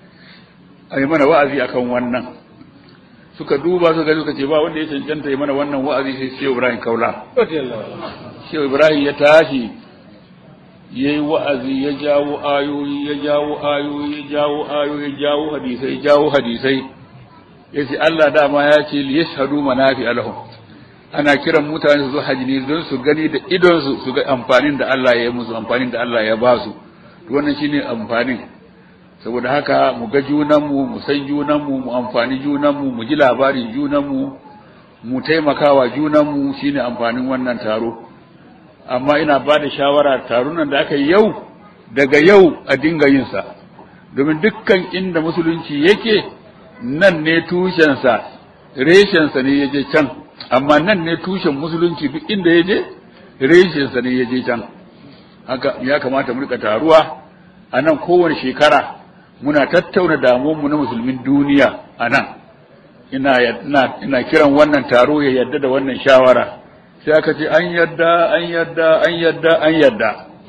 Speaker 1: ai mana wa'azi akan wannan suka duba su gani suka ce ba wanda ya cancanta yi mana wannan wa'azi sai Shehu Ibrahim Kaula Shehu Ibrahim ya tashi ya yi wa'azi ya jawo ayoyi ya jawo ayoyi ya jawo ayoyi ya jawo hadisai ya jawo hadisai ya ce Allah dama ya ce li yashhadu manafi alahum ana kiran mutane su zo haji ne don su gani da idon su su ga amfanin da Allah ya yi musu amfanin da Allah ya ba su to wannan shine amfanin saboda haka mu ga junan mu mu san junan mu mu amfani junan mu mu ji labarin junan mu mu taimakawa junan mu shine amfanin wannan taro amma ina ba da shawara tarunan da aka yi yau daga yau a dinga yin sa domin dukkan inda musulunci yake nan ne tushensa reshensa ne ya je can amma nan ne tushen musulunci duk inda ya je reshensa ne ya je can haka ya kamata mu rika taruwa a nan kowane shekara muna tattauna damuwanmu na musulmin duniya a nan ina, ina, ina kiran wannan taro ya yadda da wannan shawara sai aka ce an yadda an yadda an yadda an yadda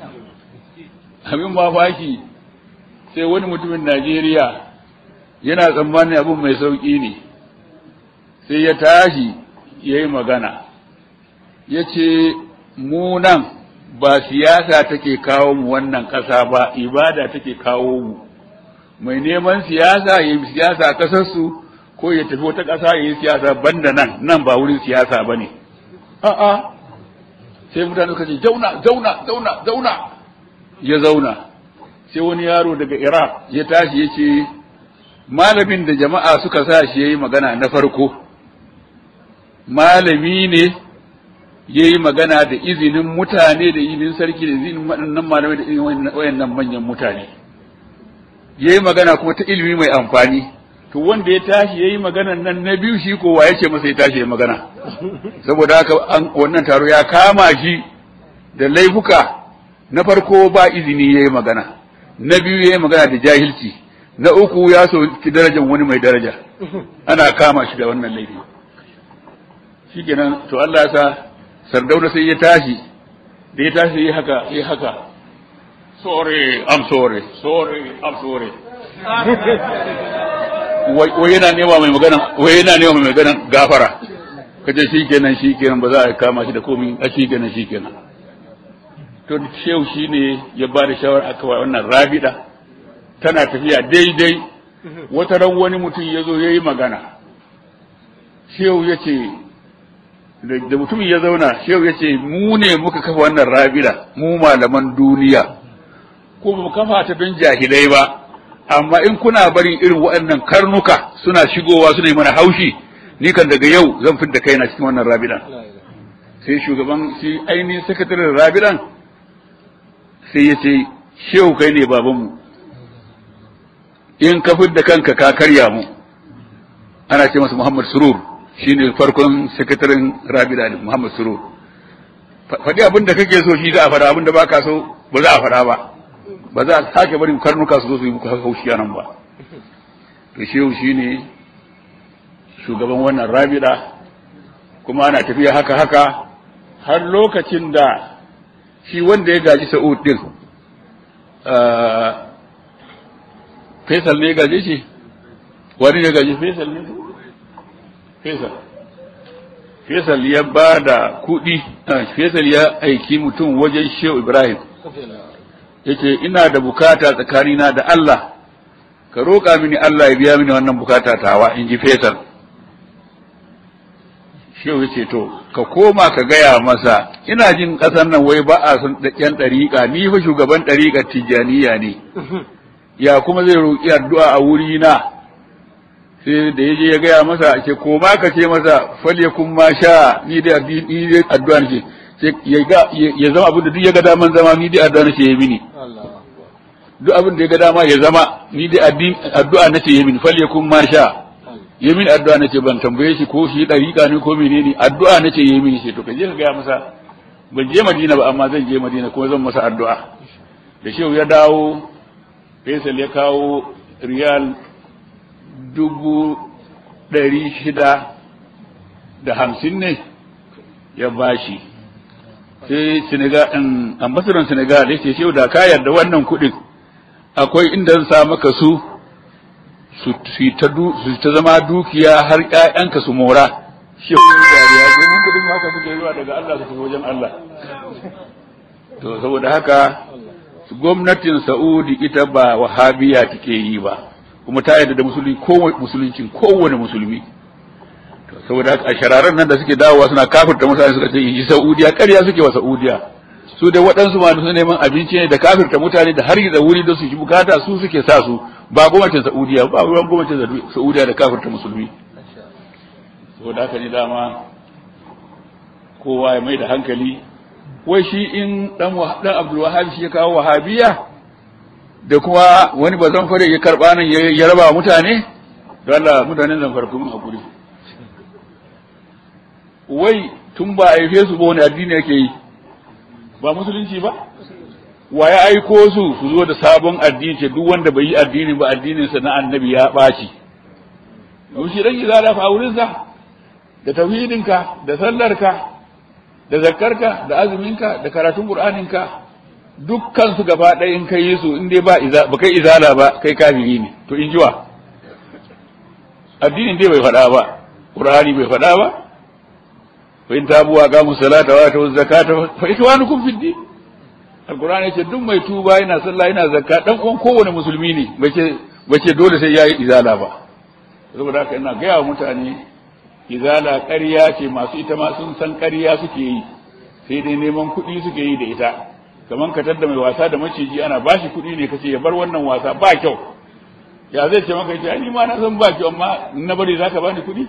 Speaker 1: abin mamaki sai wani mutumin Najeriya yana tsammanin abin mai sauƙi ne sai ya tashi ya yi magana ya ce mu nan ba siyasa take kawo mu wannan ƙasa ba ibada take kawo mu mai neman siyasa ya yi siyasa a ƙasarsu ko ya tafi wata ƙasa ya yi siyasa banda nan nan ba wurin siyasa ba ne a'a sai mutane suka ce zauna zauna zauna zauna ya zauna sai wani yaro daga iraq ya tashi ya ce malamin da jama'a suka sa shi yayi magana na farko malami ne yayi magana da izinin mutane da izinin sarki da izinin waɗannan malamai da izinin wayannan manyan mutane yayi magana kuma ta ilimi mai amfani to wanda ya tashi yayi maganan nan na biyu shi kowa yace masa ya tashi ya magana saboda haka wannan taro ya kama shi da laifuka na farko ba izini yayi magana na biyu yayi magana da jahilci na uku ya soki darajar wani mai daraja ana kama shi da wannan laifi shikenan to Allah ya sa sardauna sai ya tashi da ya tashi yi haka yi haka sorry i'm sorry sorry i'm sorry wai yana nema mai magana wai yana nema mai magana gafara kace shikenan shikenan ba za a kama shi da komai a shikenan shikenan to shehu shine ya ba da shawara aka wa wannan rabida tana tafiya daidai wata ran wani mutum ya zo ya yi magana shehu ya ce da mutumin ya zauna shehu ya ce mu ne muka kafa wannan rabida mu malaman duniya ko ba mu kafa ta don jahilai ba amma in kuna barin irin waɗannan karnuka suna shigowa suna yi mana haushi ni kan daga yau zan fidda kaina cikin wannan rabidan sai shugaban shi ainihin sakataren rabidan sai ya ce shehu kai ne babanmu in ka fidda kanka ka karya mu ana ce masa muhammad surur shine farkon sakataren rabida ne muhammad surur faɗi abin da kake so shi za a faɗa abin da baka so ba za a faɗa ba ba za a sake barin karnuka su zo su yi muku haushi nan ba to shehu shine shugaban wannan rabida kuma ana tafiya haka haka har lokacin da shi wanda ya gaji sa'ud din Faisal ne ya gaje shi wani ne gaji Faisal ne Faisal Faisal ya ba da kuɗi Faisal ya aiki mutum wajen Shehu Ibrahim yace ina da bukata tsakanina da Allah ka roƙa mini Allah ya biya mini wannan bukata tawa in ji Faisal Shehu yace to ka koma ka gaya masa ina jin ƙasar nan wai ba a son ɗan ɗariƙa ni fa shugaban ɗariƙar Tijjaniya ne ya kuma zai roƙi addu'a a wuri na sai da yaje ya gaya masa ce koma ka ce masa fale kun ma sha ni dai ni dai addu'a nake sai ya ga ya zama abin da duk ya ga daman zama ni dai addu'a nake yi mini duk abin da ya ga dama ya zama ni dai addu'a nake yi mini fale kun ma sha yi mini addu'a nake ban tambaye shi ko shi dariƙa ne ko menene addu'a nake yi mini sai to ka je ka gaya masa ban je Madina ba amma zan je Madina kuma zan masa addu'a da shehu ya dawo Faisal ya kawo riyal dubu ɗari shida da hamsin ne ya bashi sai Senegal ambasadan Senegal ya ce shehu da ka yarda wannan kuɗin akwai inda zan sa maka su su ta zama dukiya har ƴaƴanka su mora shehu dariya domin kuɗin haka suke zuwa daga Allah su tafi wajen Allah to saboda haka gwamnatin Saudi ita ba wahabiya take yi ba kuma ta yarda da musulmi kowane musuluncin kowane musulmi to saboda haka a shararan nan da suke dawowa suna kafirta mutane suka ce yi Saudiya ƙarya suke wa Saudiya su da waɗansu ma su neman abinci ne da kafirta mutane da har da wuri da su shi bukata su suke sa su ba gwamnatin Saudiya ba ruwan gwamnatin Saudiya da kafirta musulmi saboda haka ne dama kowa ya mai da hankali wai shi in dan dan Abdul Wahhab shi ya kawo wahabiya da kuma wani bazan fare ya karba nan ya raba mutane don Allah mutanen zan farko mun hakuri wai tun ba a haife su ba wani addini yake yi ba musulunci ba wa ya aiko su su zo da sabon addini ce duk wanda bai yi addini ba addinin sa na annabi ya ɓaci yau shi dan izala fa wurin sa da tauhidinka da sallarka da zakkarka da azuminka da karatun qur'aninka dukkan su gaba ɗaya in kai su in dai ba iza ba kai izala ba kai kafiri ne to in jiwa addinin dai bai faɗa ba qur'ani bai faɗa ba fa in tabu wa qamu salata wa atu zakata fa ikwanukum fid din alqur'ani yace duk mai tuba yana sallah yana zakka dan uwan kowane musulmi ne bace bace dole sai yayi izala ba saboda haka ina ga wa mutane izala ƙarya ce masu ita ma sun san ƙarya suke yi sai dai neman kuɗi suke yi da ita kaman ka tadda mai wasa da maciji ana bashi kuɗi ne kace ya bar wannan wasa ba kyau ya zai ce maka ce ni ma na san ba kyau amma na bari zaka bani kuɗi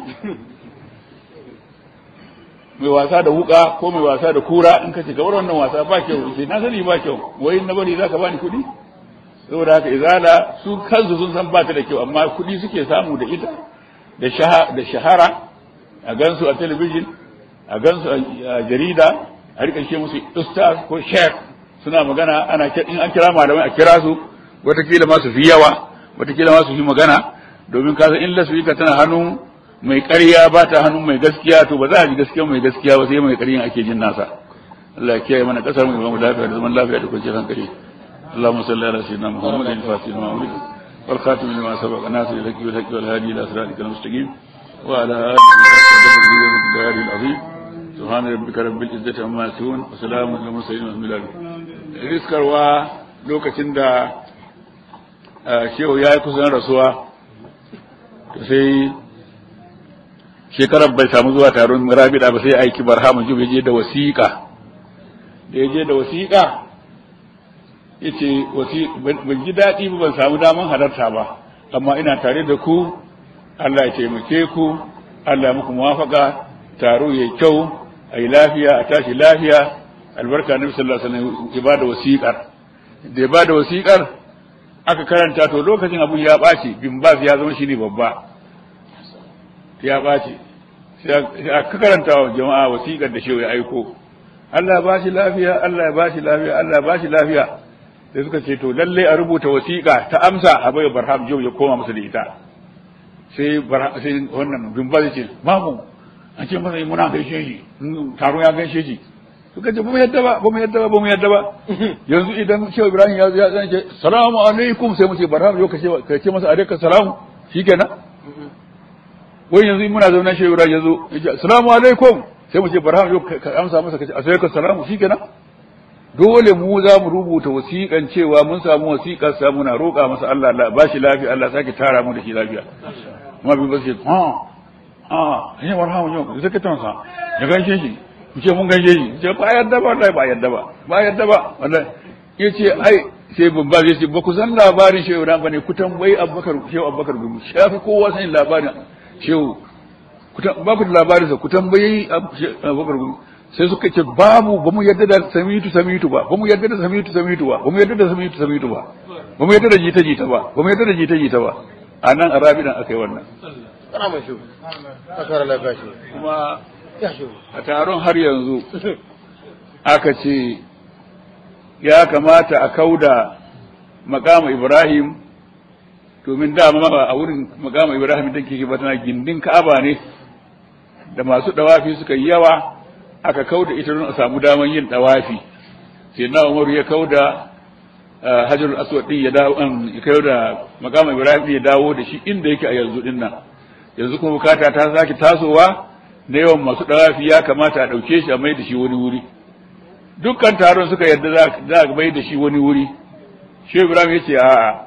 Speaker 1: mai wasa da wuka ko mai wasa da kura in ka ce gabar wannan wasa ba kyau sai na sani ba kyau wai na bari zaka bani kuɗi saboda haka izala su kansu sun san ba ta da kyau amma kuɗi suke samu da ita da shahara a gansu a talabijin a gansu a jarida a rika ce musu ustaz ko sheikh suna magana ana in an kira malamai a kira su watakila ma su fi yawa watakila ma su fi magana domin kasa in lasfika tana hannun mai ƙarya ba ta hannun mai gaskiya to ba za a ji gaskiya mai gaskiya ba sai mai ƙaryan ake jin nasa Allah ya kiyaye mana kasar mu mu lafiya da zaman lafiya da kwanciyar hankali اللهم صل على سيدنا محمد الفاتح لما أمرك والخاتم لما سبق ناصر الحق والحق والهادي إلى صراطك المستقيم وعلى آله وصحبه وسلم العظيم سبحان ربك رب العزة عما يصفون وسلام على المرسلين والحمد لله riskarwa lokacin da shehu ya yi kusan rasuwa to sai shekarar bai samu zuwa taron rabida ba sai aiki barhama jub ya je da wasiƙa da ya je da wasiƙa ya ce ban ji daɗi ba ban samu daman halarta ba amma ina tare da ku Allah ya taimake ku Allah ya muku muwafaka taro ya kyau a yi lafiya a tashi lafiya albarka nabi sallallahu alaihi wasallam ya bada wasiƙar da ya bada wasiƙar aka karanta to lokacin abun ya ɓaci bin bas ya zama shine babba ya ɓaci sai aka karanta wa jama'a wasiƙar da shehu ya aiko Allah ba shi lafiya Allah ba shi lafiya Allah ba shi lafiya sai suka ce to lalle a rubuta wasiƙa ta amsa a bai barham jau ya koma masa da ita sai sai wannan bin bas ce mamu an ce masa muna gaishe shi taro ya gaishe shi suka ce ba mu yadda ba ba mu yadda ba ba mu yadda ba yanzu idan Shehu Ibrahim ya ya zan ce salamu alaikum sai mu ce barham yau ka ce ka ce masa alaikum salamu shikenan wai yanzu muna zaune Shehu Ibrahim yazo ya ce salamu alaikum sai mu ce barham yau ka amsa masa ka ce alaikum salamu shikenan dole mu za mu rubuta wasiƙan cewa mun samu wasiƙar sa muna roƙa masa Allah Allah ba shi lafiya Allah sake tara mu da shi lafiya kuma bin ba sai ha ha ne barham yau sai ka tansa ya gaishe shi ce mun gaishe shi ce ba yadda ba wallahi ba yadda ba ba yadda ba wallahi yace ai sai babba zai ce ba ku san labarin shehu ran bane ku tambayi abubakar shehu abubakar gumu shafi kowa sanin labarin shehu ba ku da labarin sa ku tambayi abubakar gumu sai suka ce babu ba mu yadda da samitu samitu ba ba mu yadda da samitu samitu ba ba mu yadda da samitu samitu ba ba mu yadda da jita jita ba ba mu yadda da jita jita ba a nan arabidan aka yi wannan
Speaker 2: kana mai shi akara lafiya shi
Speaker 1: kuma a taron har yanzu aka ce ya kamata a kauda makama ibrahim domin dama a wurin makama ibrahim da ke ba tana gindin ka'aba ne da masu dawafi suka yi yawa aka kauda ita don a samu daman yin dawafi sai na umaru ya kauda hajarul aswad din ya dawo ya kauda makama ibrahim ya dawo da shi inda yake a yanzu din nan yanzu kuma bukata ta sake tasowa na yawan masu ɗawafi ya kamata a ɗauke shi a mai da shi wani wuri dukkan taron suka yarda za a mai da shi wani wuri shi ibrahim ya ce a'a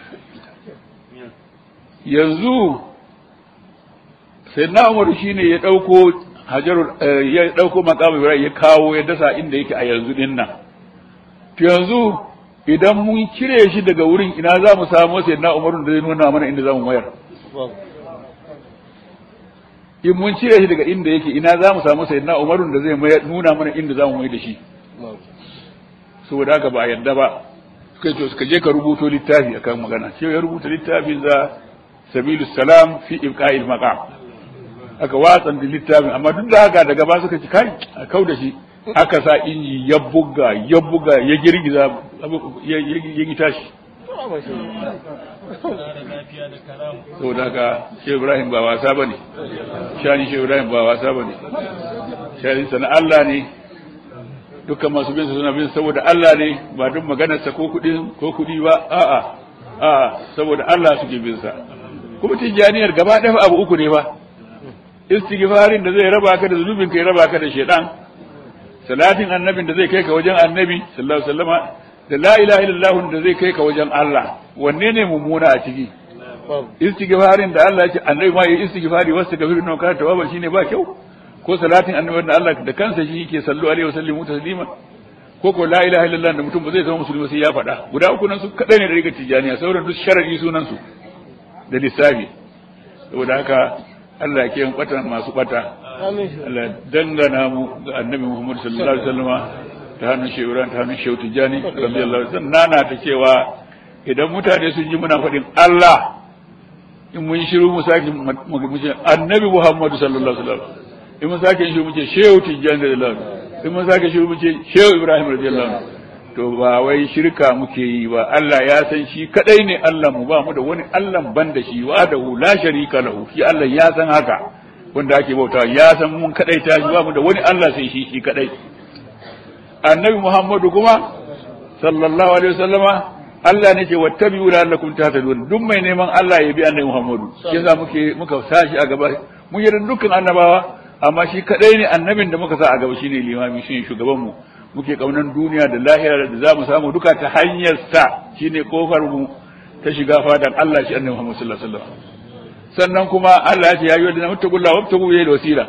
Speaker 1: yanzu sai na umaru shi ne ya ɗauko hajarul ya ɗauko makamu ibrahim ya kawo ya dasa inda yake a yanzu din nan to yanzu idan mun cire shi daga wurin ina za mu samu sai na umaru da zai nuna mana inda za mu mayar in mun cire shi daga inda yake ina za mu samu sayyidina umarun da zai nuna mana inda za mu mai da shi saboda haka ba a yadda ba suka ce suka je ka rubuto littafi akan magana shi ya rubuta littafin za sabilus salam fi ibqa'il maqam aka watsan da littafin amma duk da haka daga ba suka ci kai a kau da shi aka sa inji ya buga ya buga ya girgiza ya yi tashi saboda haka shehu ibrahim ba wasa ba ne shani shehu ibrahim ba wasa ba ne shani sana Allah ne dukkan masu bin suna bin saboda Allah ne ba duk maganarsa ko kudi ko kudi ba a'a a'a saboda Allah suke bin sa kuma tijaniyar gaba ɗaya abu uku ne ba istighfarin da zai raba ka da zunubin ka ya raba ka da shedan salatin annabin da zai kai ka wajen annabi sallallahu alaihi wasallama da la ilaha illallah da zai kai ka wajen Allah wanne ne mummuna a ciki istighfarin da Allah ya ce annabi ma yi istighfari wasu gafiru na kana tawaba shine ba kyau ko salatin annabi da Allah da kansa shi yake sallu alaihi wasallam taslima ko ko la ilaha illallah da mutum ba zai zama musulmi sai ya faɗa guda uku nan su kadai ne da riga tijaniya sauran duk sharadi sunan su da lissafi saboda haka Allah ya kiyan bata masu bata
Speaker 2: amin shi
Speaker 1: Allah ya dangana mu ga annabi Muhammad sallallahu alaihi wasallama ta hannun shehu Ibrahim ta hannun shehu Tijjani radiyallahu anhu sannan nana ta cewa idan mutane sun ji muna faɗin Allah in mun shiru mu sake mu ce annabi Muhammad sallallahu alaihi wasallam in mun sake shiru mu ce shehu Tijjani radiyallahu anhu in mun sake shiru mu ce shehu Ibrahim radiyallahu anhu to ba wai shirka muke yi ba Allah ya san shi kadai ne Allah mu ba mu da wani Allah ban da shi wa da la sharika lahu shi Allah ya san haka wanda ake bauta ya san mun kadai ta shi ba mu da wani Allah sai shi shi kadai annabi Muhammadu kuma sallallahu alaihi wasallama Allah ne ce wattabi'u la'allakum tahtadun duk mai neman Allah ya bi annabi Muhammadu shi yasa muke muka sashi a gaba mun yi dukkan annabawa amma shi kadai ne annabin da muka sa a gaba shine limami shine shugaban mu muke kaunan duniya da lahira da za mu samu duka ta hanyar sa shine kofar mu ta shiga fadan Allah shi annabi Muhammad sallallahu alaihi wasallam sannan kuma Allah ya ce ya yi wadda muttaqulla wabtagu ilayhi wasila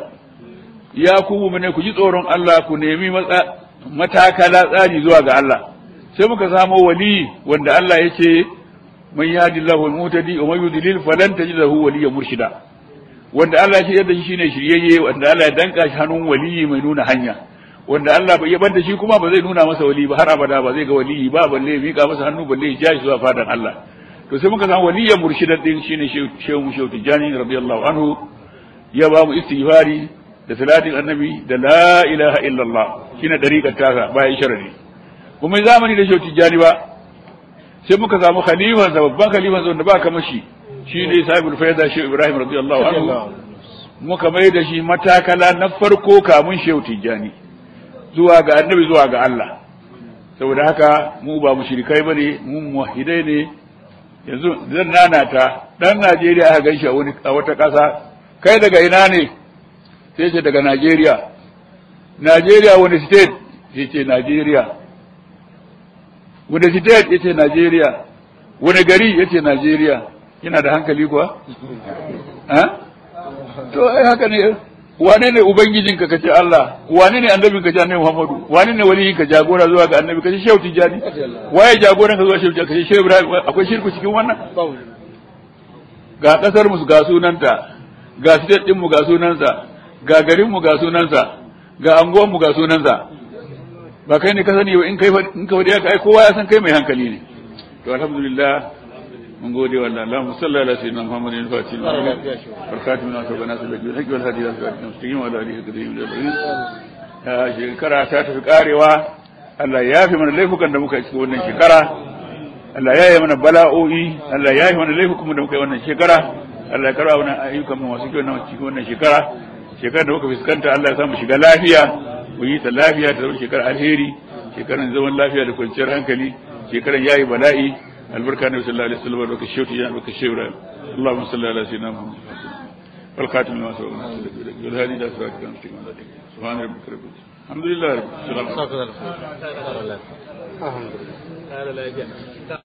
Speaker 1: ya ku mu ne ku ji tsoron Allah ku nemi matakala tsari zuwa ga Allah sai muka samo wali wanda Allah ya ce man yahdillahu al-mutadi wa man yudlil falan tajid lahu waliyyan murshida wanda Allah ya ce yadda shi shine shiryayye wanda Allah ya danka shi hannun waliyi mai nuna hanya wanda Allah bai yabar da shi kuma ba zai nuna masa wali ba har abada ba zai ga waliyi ba balle ya mika masa hannu balle ya ja shi zuwa fadan Allah to sai muka samu waliyyan murshidan din shine shehu mu shehu tijani radiyallahu anhu ya ba mu istighfari da salatin annabi da la ilaha illallah shine dariƙar tasa bayan sharadi kuma zamani da shehu tijani ba sai muka samu khalifan sa babban khalifan sa wanda ba kamar shi shine sahibul faida shehu ibrahim radiyallahu anhu muka mai da shi matakala na farko kamun shehu tijani zuwa ga annabi zuwa ga Allah saboda haka mu ba mushrikai bane mu muwahhidai ne yanzu zan nanata dan Najeriya aka ganshi a wani a wata ƙasa kai daga ina ne sai ce daga Najeriya Najeriya wani state sai ce Najeriya wani state yace Najeriya wani gari yace Najeriya yana da hankali kuwa ha to ai haka ne wane ne ubangijinka kace Allah wane ne annabin ka annabi Muhammadu wane ne waliyin ka jagora zuwa ga annabi kace Shehu Tijani waye jagoran ka zuwa Shehu Tijani kace Shehu Ibrahim akwai shirku cikin wannan ga kasar mu ga sunanta ga state din mu ga sunansa ga garin mu ga sunansa ga anguwan mu ga sunansa ba kai ne ka sani ba in kai in ka wadi haka ai kowa ya san kai mai hankali ne to alhamdulillah من قولي ولا اللهم صل على سيدنا محمد الفاتح والخاتم لما سبق ناس الذي بالحق والهدي الى صراط المستقيم وعلى اله الكريم الاجمعين shekara ta tafi karewa Allah ya fi mana laifukan da muka cikin wannan shekara Allah ya yi mana bala'o'i Allah ya yi mana laifukan da muka yi wannan shekara Allah ya karba mana ayyukan mu masu kyau na cikin wannan shekara shekara da muka fuskanta Allah ya samu shiga lafiya mu yi ta lafiya ta zama shekara alheri shekaran zaman lafiya da kwanciyar hankali shekaran yayi bala'i البركة النبي صلى الله عليه وسلم وبركة الشوت يعني بركة الشورى اللهم صل على سيدنا محمد والخاتم لما سبق والهادي الى صراطك المستقيم سبحان ربك رب الحمد لله رب العالمين
Speaker 2: الحمد لله